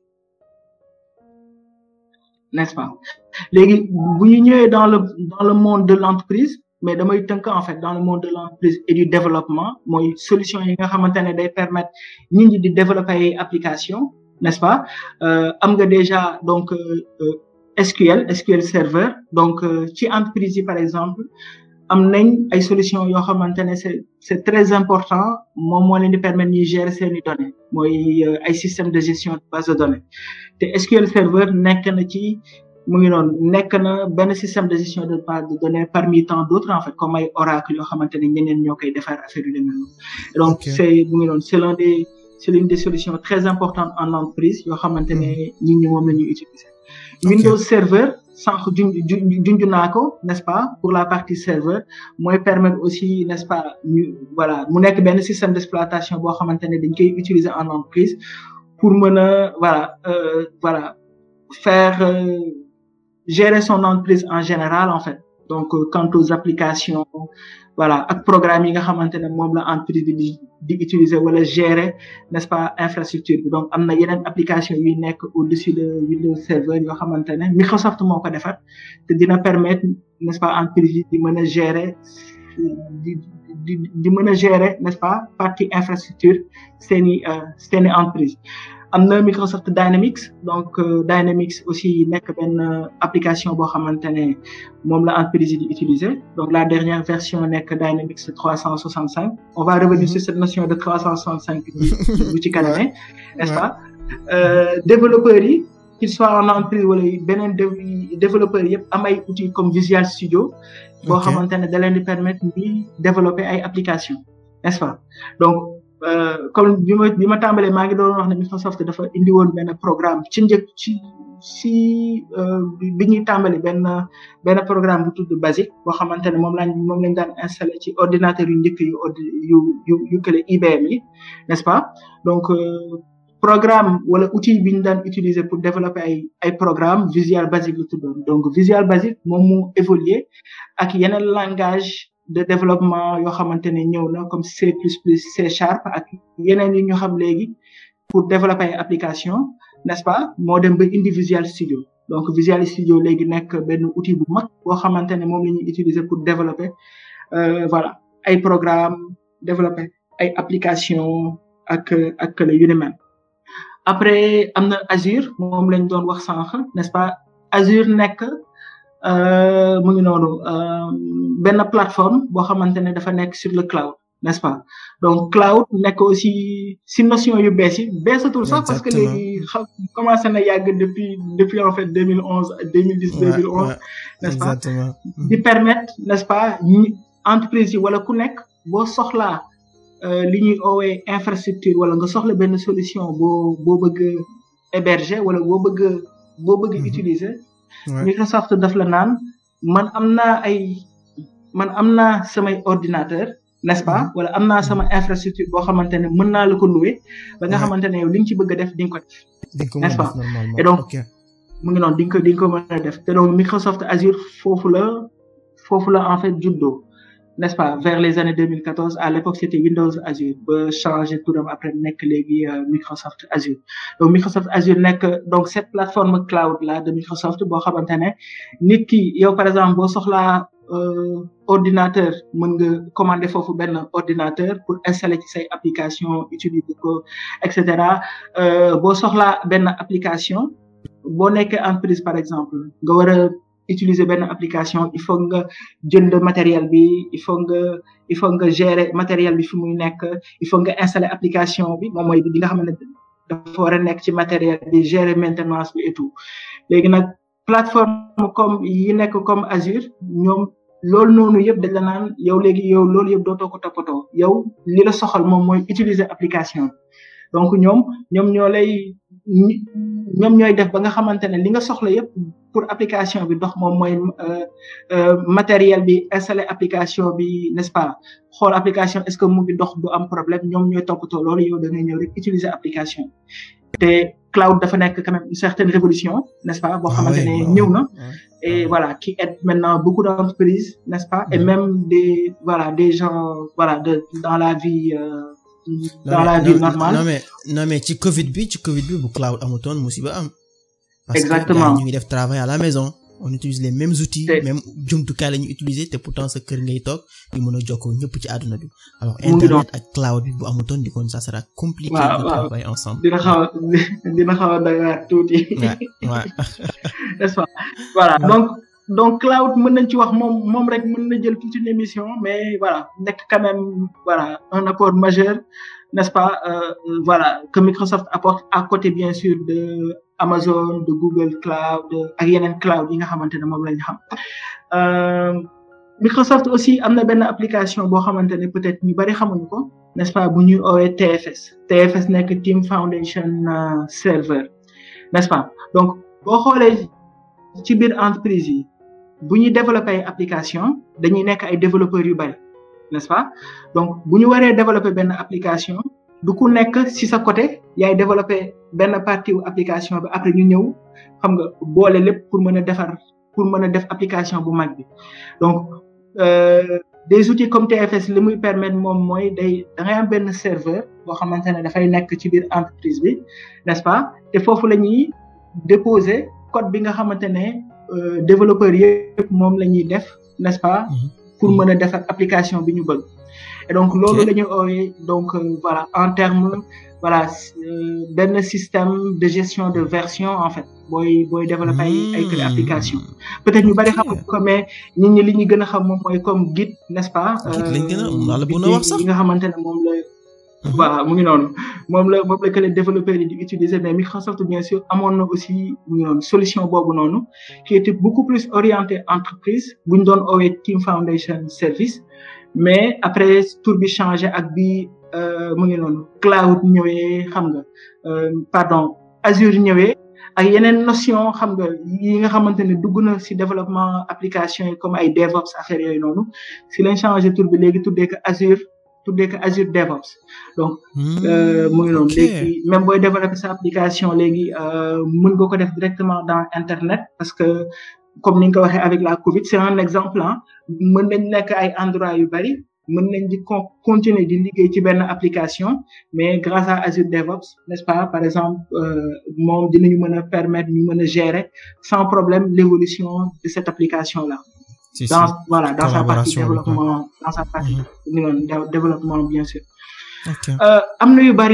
n'est-ce pas léegi bu ñu ñëwee dans le dans le monde de l'entreprise mais damay tënk en fait dans le monde de l'entreprise et du développement mooy solution yi nga xamante ne day permettre nit ñi di développer ay application n'est-ce pas euh, am nga déjà donc euh, euh, SQL SQL Server donc euh, ci entreprise yi par exemple am nañ ay solutions yoo xamante ne c'est c'est très important moom moo leen di permettre ñuy gérer seeni données mooy euh, ay système de gestion de base de données te SQL Server nekk na ci mu ngi noonu nekk na benn système de gestion de base de données parmi tant d'autres en fait comme ay Oracle yoo xamante ne ñeneen ñoo koy defar affaire yu demee noonu donc Ok. c'est mu ngi noonu c'est l'un des c'est l'une des solutions très importantes en entreprise yoo xamante ne nit ñi moom la ñuy utiliser Ok. Windows Server sànq junj junj junj naa ko n'est-ce pas pour la partie serveur mooy permettre aussi n'est-ce pas ñu voilà mu nekk benn système d'exploitation boo xamante ne dañ koy utiliser en entreprise pour mën a voilà euh, voilà faire euh, gérer son entreprise en général en fait donc euh, quant aux applications voilà ak programme yi nga xamante ne moom la entreprise bi di di utiliser wala gérer n'est-ce pas infrastructure bi donc am na yeneen application yuy nekk au-dessus de Windows Server yoo xamante ne Microsoft moo ko defar te dina permettre n'est-ce pas entreprise yi di mën a gérer di di di mën a gérer n'est-ce pas partie infrastructure seeni euh, seeni entreprise am na Microsoft Dynamics donc euh, Dynamics aussi nekk benn euh, application boo xamante ne moom la entreprise yi di utiliser donc la dernière version nekk Dynamics 365 on va revenir sur cette notion de 365 bu bu ci kaname n'est-ce Ouais. pas euh, développeurs yi qu'ils soient en entreprise wala beneen dé- développeurs yëpp am ay outils comme Visual Studio boo Ok. xamante ne da leen di permettre ñuy développer ay applications n'est-ce pas donc euh, comme bi ma bi ma tàmbalee maa ngi doon wax ne Microsoft dafa indi woon benn programme ci njëkk ci si euh, bi- bi ñuy tàmbali benn benn programme bu tudd Basic boo xamante ne moom lañ moom lañ daan installé ci ordinateur yu njëkk yu ordi yu yu yu kële IBM yi n'est-ce pas donc euh, programme wala outil bi ñu daan utiliser pour développer ay ay programme Visual Basic la tuddoon donc Visual Basic moom mu évoluer ak yeneen langage de développement yoo xamante ne ñëw na comme C++ C Sharp ak yeneen yi ñu xam léegi pour développer ay application n'est-ce pas moo dem ba indi Visual Studio donc Visual Studio léegi nekk benn outil bu mag boo xamante ne moom la ñuy utiliser pour développer euh, voilà ay programme développer ay application ak ak la yu ni mel après am na Azure moom lañ doon wax sànq n'est-ce pas Azure nekk euh, mu ngi noonu euh, benn plateforme boo xamante ne dafa nekk sur le cloud n'est-ce pas donc cloud nekk aussi si notion yu bees yi beesatul sax parce que léegi xam commencé na yàgg depuis depuis en fait 2011 2010 2011 n'est-ce pas di permettre n'est-ce pas entreprise yi wala ku nekk boo soxlaa li ñuy oowee infrastructure wala nga soxla benn solution boo boo bëgg héberger wala boo bëgg boo bëgg utiliser Microsoft daf la naan man am naa ay man am naa samay ordinateur n'est-ce pas wala am naa sama infrastructure boo xamante ne mën naa la ko louer ba nga xamante ne yow li nga ci bëgg a def di nga ko def n'est-ce pas et donc mu ngi noonu di nga ko di nga ko mën a def te donc Microsoft Azure foofu la foofu la en fait juddoo n'est-ce pas vers les années 2014 à l'époque c'était Windows Azure ba changé turam après nekk léegi Microsoft Azure donc Microsoft Azure nekk donc cette plateforme cloud là de Microsoft boo xamante ne nit ki yow par exemple boo soxlaa ordinateur mën nga commander foofu benn ordinateur pour installer ci say application utiliser ko et cetera boo soxlaa benn application boo nekkee entreprise par exemple nga war a utiliser benn application il faut nga jënd matériel bi il faut nga il faut nga gérer matériel bi fi muy nekk il faut nga installer application bi moom mooy bi nga xam ne dafa war a nekk ci matériel bi gérer maintenance bi et tout léegi nag plateforme comme yi nekk comme Azure ñoom loolu noonu yëpp dañ la naan yow léegi yow loolu yëpp dootoo ko toppatoo yow li la soxal moom mooy utiliser application donc ñoom ñoom ñoo lay ñoom ñooy def ba nga xamante ne li nga soxla yëpp pour application bi dox moom mooy matériel bi installer application bi n'est-ce pas xool application est-ce que mu ngi dox du am problème ñoom ñooy toppatoo loolu yow da ngay ñëw rek utiliser application te cloud dafa nekk quand même une certaine révolution n'est-ce pas boo xamante ne ñëw na et voilà qui aide maintenant beaucoup d'entreprises n'est-ce pas et même des voilà des gens voilà de dans la vie dans la vie normale non mais non mais ci Covid bi ci Covid bi bu cloud amutoon musiba am. exactement parce que ñu ngi def travail à la maison on utilise les mêmes outils. même jumtukaay la ñuy utiliser te pourtant sa kër ngay toog ñu mën a jokkoo ñëpp ci àdduna bi. alors internet ak cloud bi bu amutoon di kon ça sera compliqué. de travailler ensemble. dina xaw a dina xaw a doy waar tuuti. waaw n'est-ce pas voilà donc. donc cloud mën nañ ci wax moom moom rek mën na jël toute une émission mais voilà nekk quand même voilà un apport majeur n'est-ce pas euh, voilà que Microsoft apporte à côté bien sûr de Amazon de Google Cloud ak yeneen cloud yi nga xamante ne moom la ñu xam Microsoft aussi am na benn application boo xamante ne peut-être ñu bari xamuñu ko n'est-ce pas bu ñuy oowee TFS TFS nekk Team Foundation Server n'est-ce pas donc boo xoolee ci biir entreprise yi bu ñuy développer ay application dañuy nekk ay développeurs yu bari n'est-ce pas donc bu ñu waree développer benn application du ku nekk ci sa côté yaay développer benn partie wu application bi après ñu ñëw xam nga boole lépp pour mën a defar pour mën a def application bu mag bi donc euh, des outils comme TFS li muy permettre moom mooy day da ngay am benn serveur boo xamante ne dafay nekk ci biir entreprise bi n'est-ce pas te foofu la ñuy déposer code bi nga xamante ne développeurs yëpp moom la ñuy def n'est-ce pas pour mën a defar application bi ñu bëgg et donc loolu la ñuy oowee donc voilà en termes voilà benn système de gestion de version en fait booy booy développer ay ay créer application peut-être ñu bari xam ko mais nit ñi li ñu gën a xam moom mooy comme Git n'est-ce pas yi nga xamante ne moom la voilà mu ngi noonu moom la moom la que les développeurs yi di utiliser mais Microsoft bien sûr amoon na aussi mu ngi noonu solution boobu noonu qui était beaucoup plus orienté entreprise bu ñu doon oowee Team Foundation Service mais après tour bi changé ak bi mu ngi noonu cloud ñëwee xam nga pardon Azure ñëwee ak yeneen notion xam nga yi nga xamante ne dugg na ci développement application yi comme ay DevOps affaire yooyu noonu si lañ changé tour bi léegi tuddee ko Azure tuddee ko Azure DevOps donc mu ngi noonu léegi même booy développer sa application léegi mën nga ko def directement dans internet parce que comme ni nga ko waxee avec la Covid c'est un exemple ah mën nañ nekk ay endroit yu bari mën nañ di continuer di liggéey ci benn application mais grâce à Azure DevOps n'est-ce pas par exemple moom dinañu mën a permettre ñu mën a gérer sans problème l'évolution de cette application là Si, dans si. voilà dans sa partie Collaboration, développement dans sa partie Mhm. ñu noonu dé- développement bien sûr ok Euh, am na yu bari ah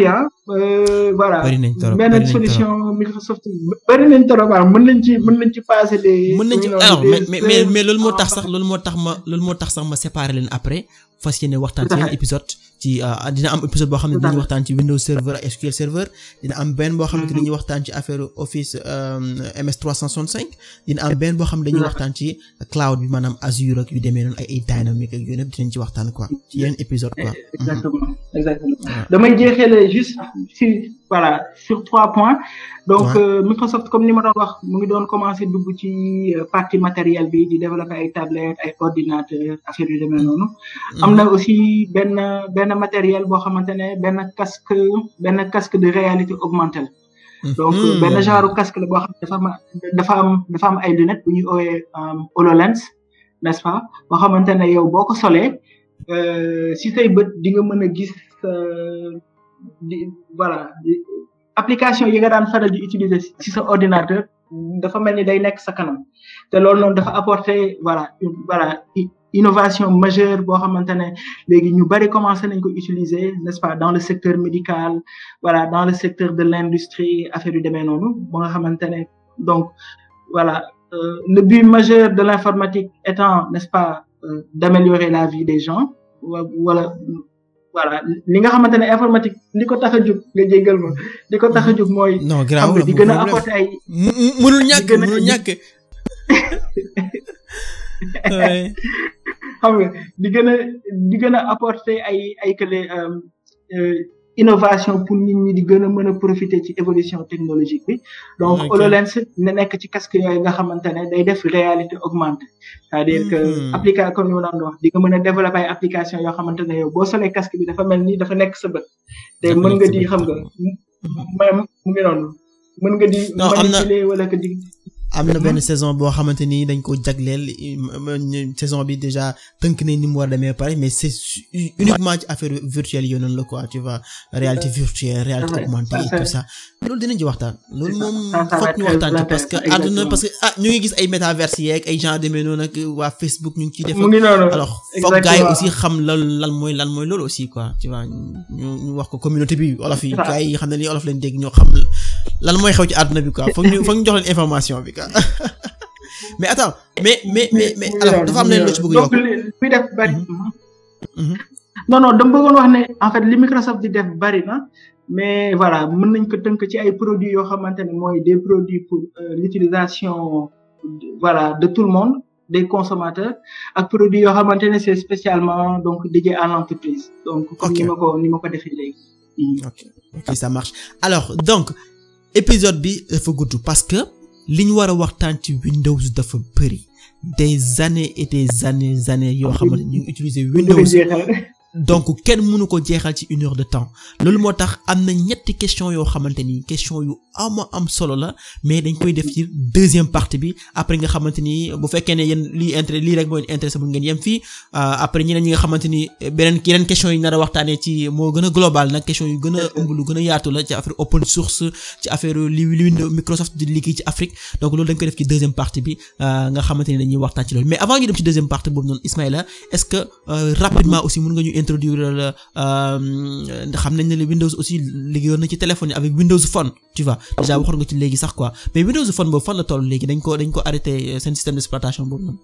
voilà bari nañ trop benn solution Microsoft bari nañ trop waaw mën nañ ci mën nañ ci passer des. mën nañ ci alors mais mais mais loolu moo tax sax loolu moo tax ma loolu moo tax sax ma séparer leen après fas yéene waxtaan ci yenn épisode ci dina am épisode boo xam ne dinañu waxtaan ci Windows Server ak SQL Server dina am benn boo xam ne dañuy waxtaan ci affaire Office MS 365 dina am benn boo xam ne dañuy waxtaan ci cloud bi maanaam Azure ak yu demee noonu ay ay dynamique ak yooyu yëpp dinañ ci waxtaan quoi ci yenn épisode quoi. exactement exactement damay jeexale juste si voilà sur trois points. donc Microsoft comme ni ma doon wax mu ngi doon commencer dugg ci partie matériel bi di développer ay tablettes ay ordinateurs affaire yu demee noonu. am na aussi benn benn matériel boo xamante ne benn casque benn casque de réalité augmentée la. donc benn genre casque la boo xam ne dafa am dafa am dafa am ay lunettes bu ñuy oowee HoloLens n'est-ce pas boo xamante ne yow boo ko solee si say bët di nga mën a gis di voilà application yi nga daan faral di utiliser ci sa ordinateur dafa mel ni day nekk sa kanam te loolu noonu dafa apporter voilà voilà innovation majeure boo xamante ne léegi ñu bari commencé nañ ko utiliser n'est-ce pas dans le secteur médical voilà dans le secteur de l'industrie affaire yu demee noonu ba nga xamante ne donc voilà euh, le but majeur de l'informatique étant n'est-ce pas euh, d'améliorer la vie des gens wala voilà li nga xamante ne informatique li ko tax a jóg nga jéggal ma li ko tax a jóg mooy. non grave di gën a apporter ay. mënul ñàkk mënul ñàkk. xam nga di gën a di gën a apporter ay ay kële innovation pour nit ñi di gën a mën a profiter ci évolution technologique bi donc HoloLens ne nekk ci casque yooyu nga xamante ne day def réalité augmentée c'est-à-dire que application comme ni ma doon wax di nga mën a développer ay application yoo xamante ne yow boo solee casque bi dafa mel ni dafa nekk sa bët te mën nga di xam nga même mu ngi noonu mën nga di manipuler wala que di am na benn saison boo xamante ni dañ ko jagleel saison bi déjà tënk nañ ni mu war a demee pare mais c'est uniquement ci affaire virtuelle yooyu noonu la quoi tu vois réalité virtuelle réalité augmentée et tout ça loolu dinañ ci waxtaan loolu moom foog ñu waxtaan ci parce que àdduna parce que ah ñu ngi gis ay métaverse yeeg ay gens demee noonu ak waa Facebook ñu ngi ciy def alors foog gars yi aussi xam lan lan mooy lan mooy loolu aussi quoi tu vois ñu ñu wax ko communauté bi olof yi gars yi xam ne li olof lañ dégg ñoo xam lan mooy xew ci àdduna bi quoi foog ñu foog ñu jox leen information bi quoi mais attends mais mais mais mais alors dafa am leen loo ci bëgg yokk donc li def bari non non dama bëggoon wax ne en fait li Microsoft di def bari na mais voilà mën nañ ko tënk ci ay produits yoo xamante ne mooy des produits pour l'utilisation voilà de tout le monde des consommateurs ak produits yoo xamante ne c'est spécialement donc dédié à l'entreprise donc comme ni ma ko ni ma ko defee léegi ok ok ça marche alors donc épisode bi dafa gudd parce que li ñu war a waxtaan ci Windows dafa bëri des années et des années années yoo xamante ñu ngi utiliser Windows donc kenn mënu ko jeexal ci une heure de temps loolu moo tax am na ñetti question yoo xamante ni question yu ama am solo la mais dañ koy def ci deuxième partie bi après nga xamante ni bu fekkee ne yéen lii intérêt lii rek moo intéressé bu ngeen yem fii après ñeneen ñi nga xamante ni beneen yeneen question yi nar a waxtaanee ci moo gën a global nag question yu gën a ëmb lu gën a yaatu la ci affaire open source ci affaire li li Microsoft di liggéey ci Afrique donc loolu dañ koy def ci deuxième partie bi nga xamante ni dañuy waxtaan ci loolu mais avant ñu dem ci deuxième partie boobu noonu Ismaïla est-ce que rapidement aussi mën nga ñu introduire la xam nañ ne le Windows aussi liggéeyoon na ci téléphone yi avec Windows Phone tu vois déjà waxoon nga ci léegi sax quoi mais Windows Phone boobu fan la toll léegi dañ ko dañ ko arrêté seen système d'exploitation boobu noonu.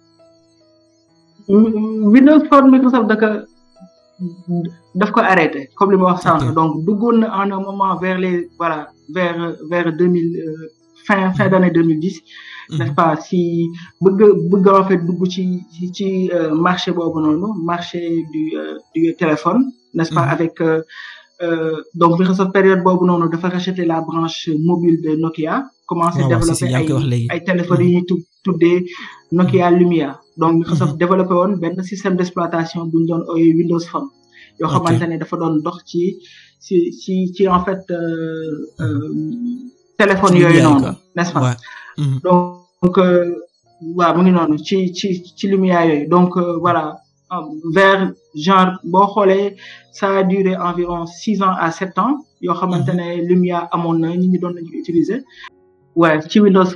Windows Phone Microsoft daka daf ko arrêté comme li ma wax sànq donc duggoon na en un moment vers les voilà vers vers deux mille fin fin d'année deux mille dix n'est-ce pas si bëgg bëgg en fait dugg ci ci marché boobu noonu marché du du téléphone n'est-ce pas avec donc Microsoft période boobu noonu dafa racheter la branche mobile de Nokia commencer développer ay ay téléphones yi ñuy tuddee Nokia Lumia donc Microsoft développé woon benn système d'exploitation bu ñu doon ooyee Windows Phone yoo xamante ne dafa doon dox ci ci ci ci en fait téléphone yooyu noonu n'est-ce pas donc waaw mu ngi noonu ci ci ci Lumia yooyu donc voilà vers genre boo xoolee ça a duré environ six ans à sept ans yoo xamante ne Lumia amoon na ñi ñi doon nañu utiliser waaye ci Windows Phone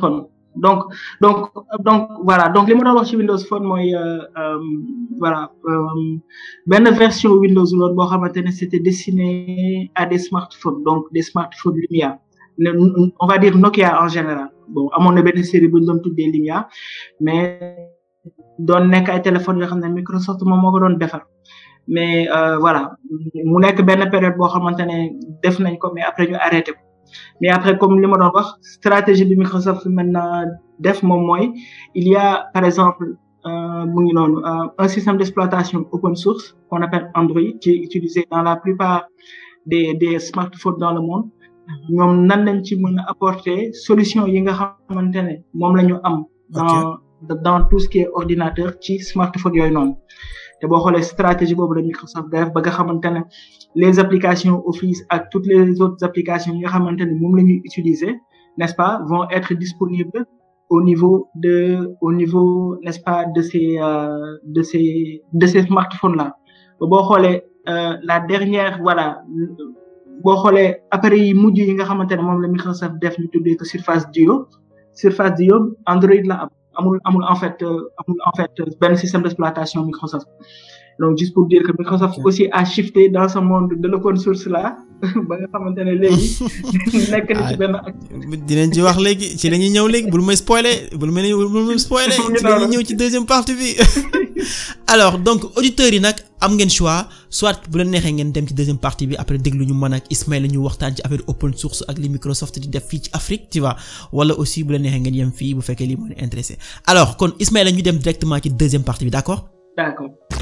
donc donc donc voilà donc li ma doon wax ci Windows Phone mooy voilà benn version Windows loolu boo xamante ne c'était destiné à des smartphones donc des smartphones Lumia on va dire Nokia en général bon amoon na benn série bu ñu doon tuddee Lumia mais doon nekk ay téléphones yoo xam ne Microsoft moom moo ko doon defar mais voilà mu nekk benn période boo xamante ne def nañ ko mais après ñu arrêté ko mais après comme li ma doon wax stratégie bi Microsoft maintenant def moom mooy il y a par exemple mu ngi noonu un système d'exploitation open source qu'on appelle Android qui est utilisé dans la plupart des des smartphones dans le monde ñoom nan lañ ci mën a apporter solution yi nga xamante ne moom la ñu am dans dans tout ce qui est ordinateur ci smartphone yooyu noonu te boo xoolee stratégie boobu la Microsoft def ba nga xamante ne les applications Office ak toutes les autres applications yi nga xamante ne moom la ñuy utiliser n'est-ce pas vont être disponibles au niveau de au niveau n'est-ce pas de ces euh, de ces de ces smartphones là ba boo xoolee la dernière voilà boo xoolee appareils yi mujj yi nga xamante ne moom la Microsoft def ñu tuddee ko Surface Duo Surface Duo Android la am amul amul en fait amul en fait benn système d'exploitation Microsoft donc juste pour dire que Microsoft aussi a shifté dans ce monde de l'open source là ba nga xamante ne léegi nekk na ci benn ak. dinañ ci wax léegi ci la ñuy ñëw léegi bul may spoiler bul may bul may spoiler ci la ñuy ñëw ci deuxième partie bi alors donc auditeurs yi nag am ngeen choix soit bu leen neexee ngeen dem ci deuxième partie bi après déglu ñu mën ak Ismaïla ñu waxtaan ci affaire open source ak li Microsoft di def fii ci Afrique tu vois wala aussi bu leen neexee ngeen yem fii bu fekkee lii moo leen intéressé alors kon Ismaïla ñu dem directement ci deuxième partie bi d'accord. d'accord.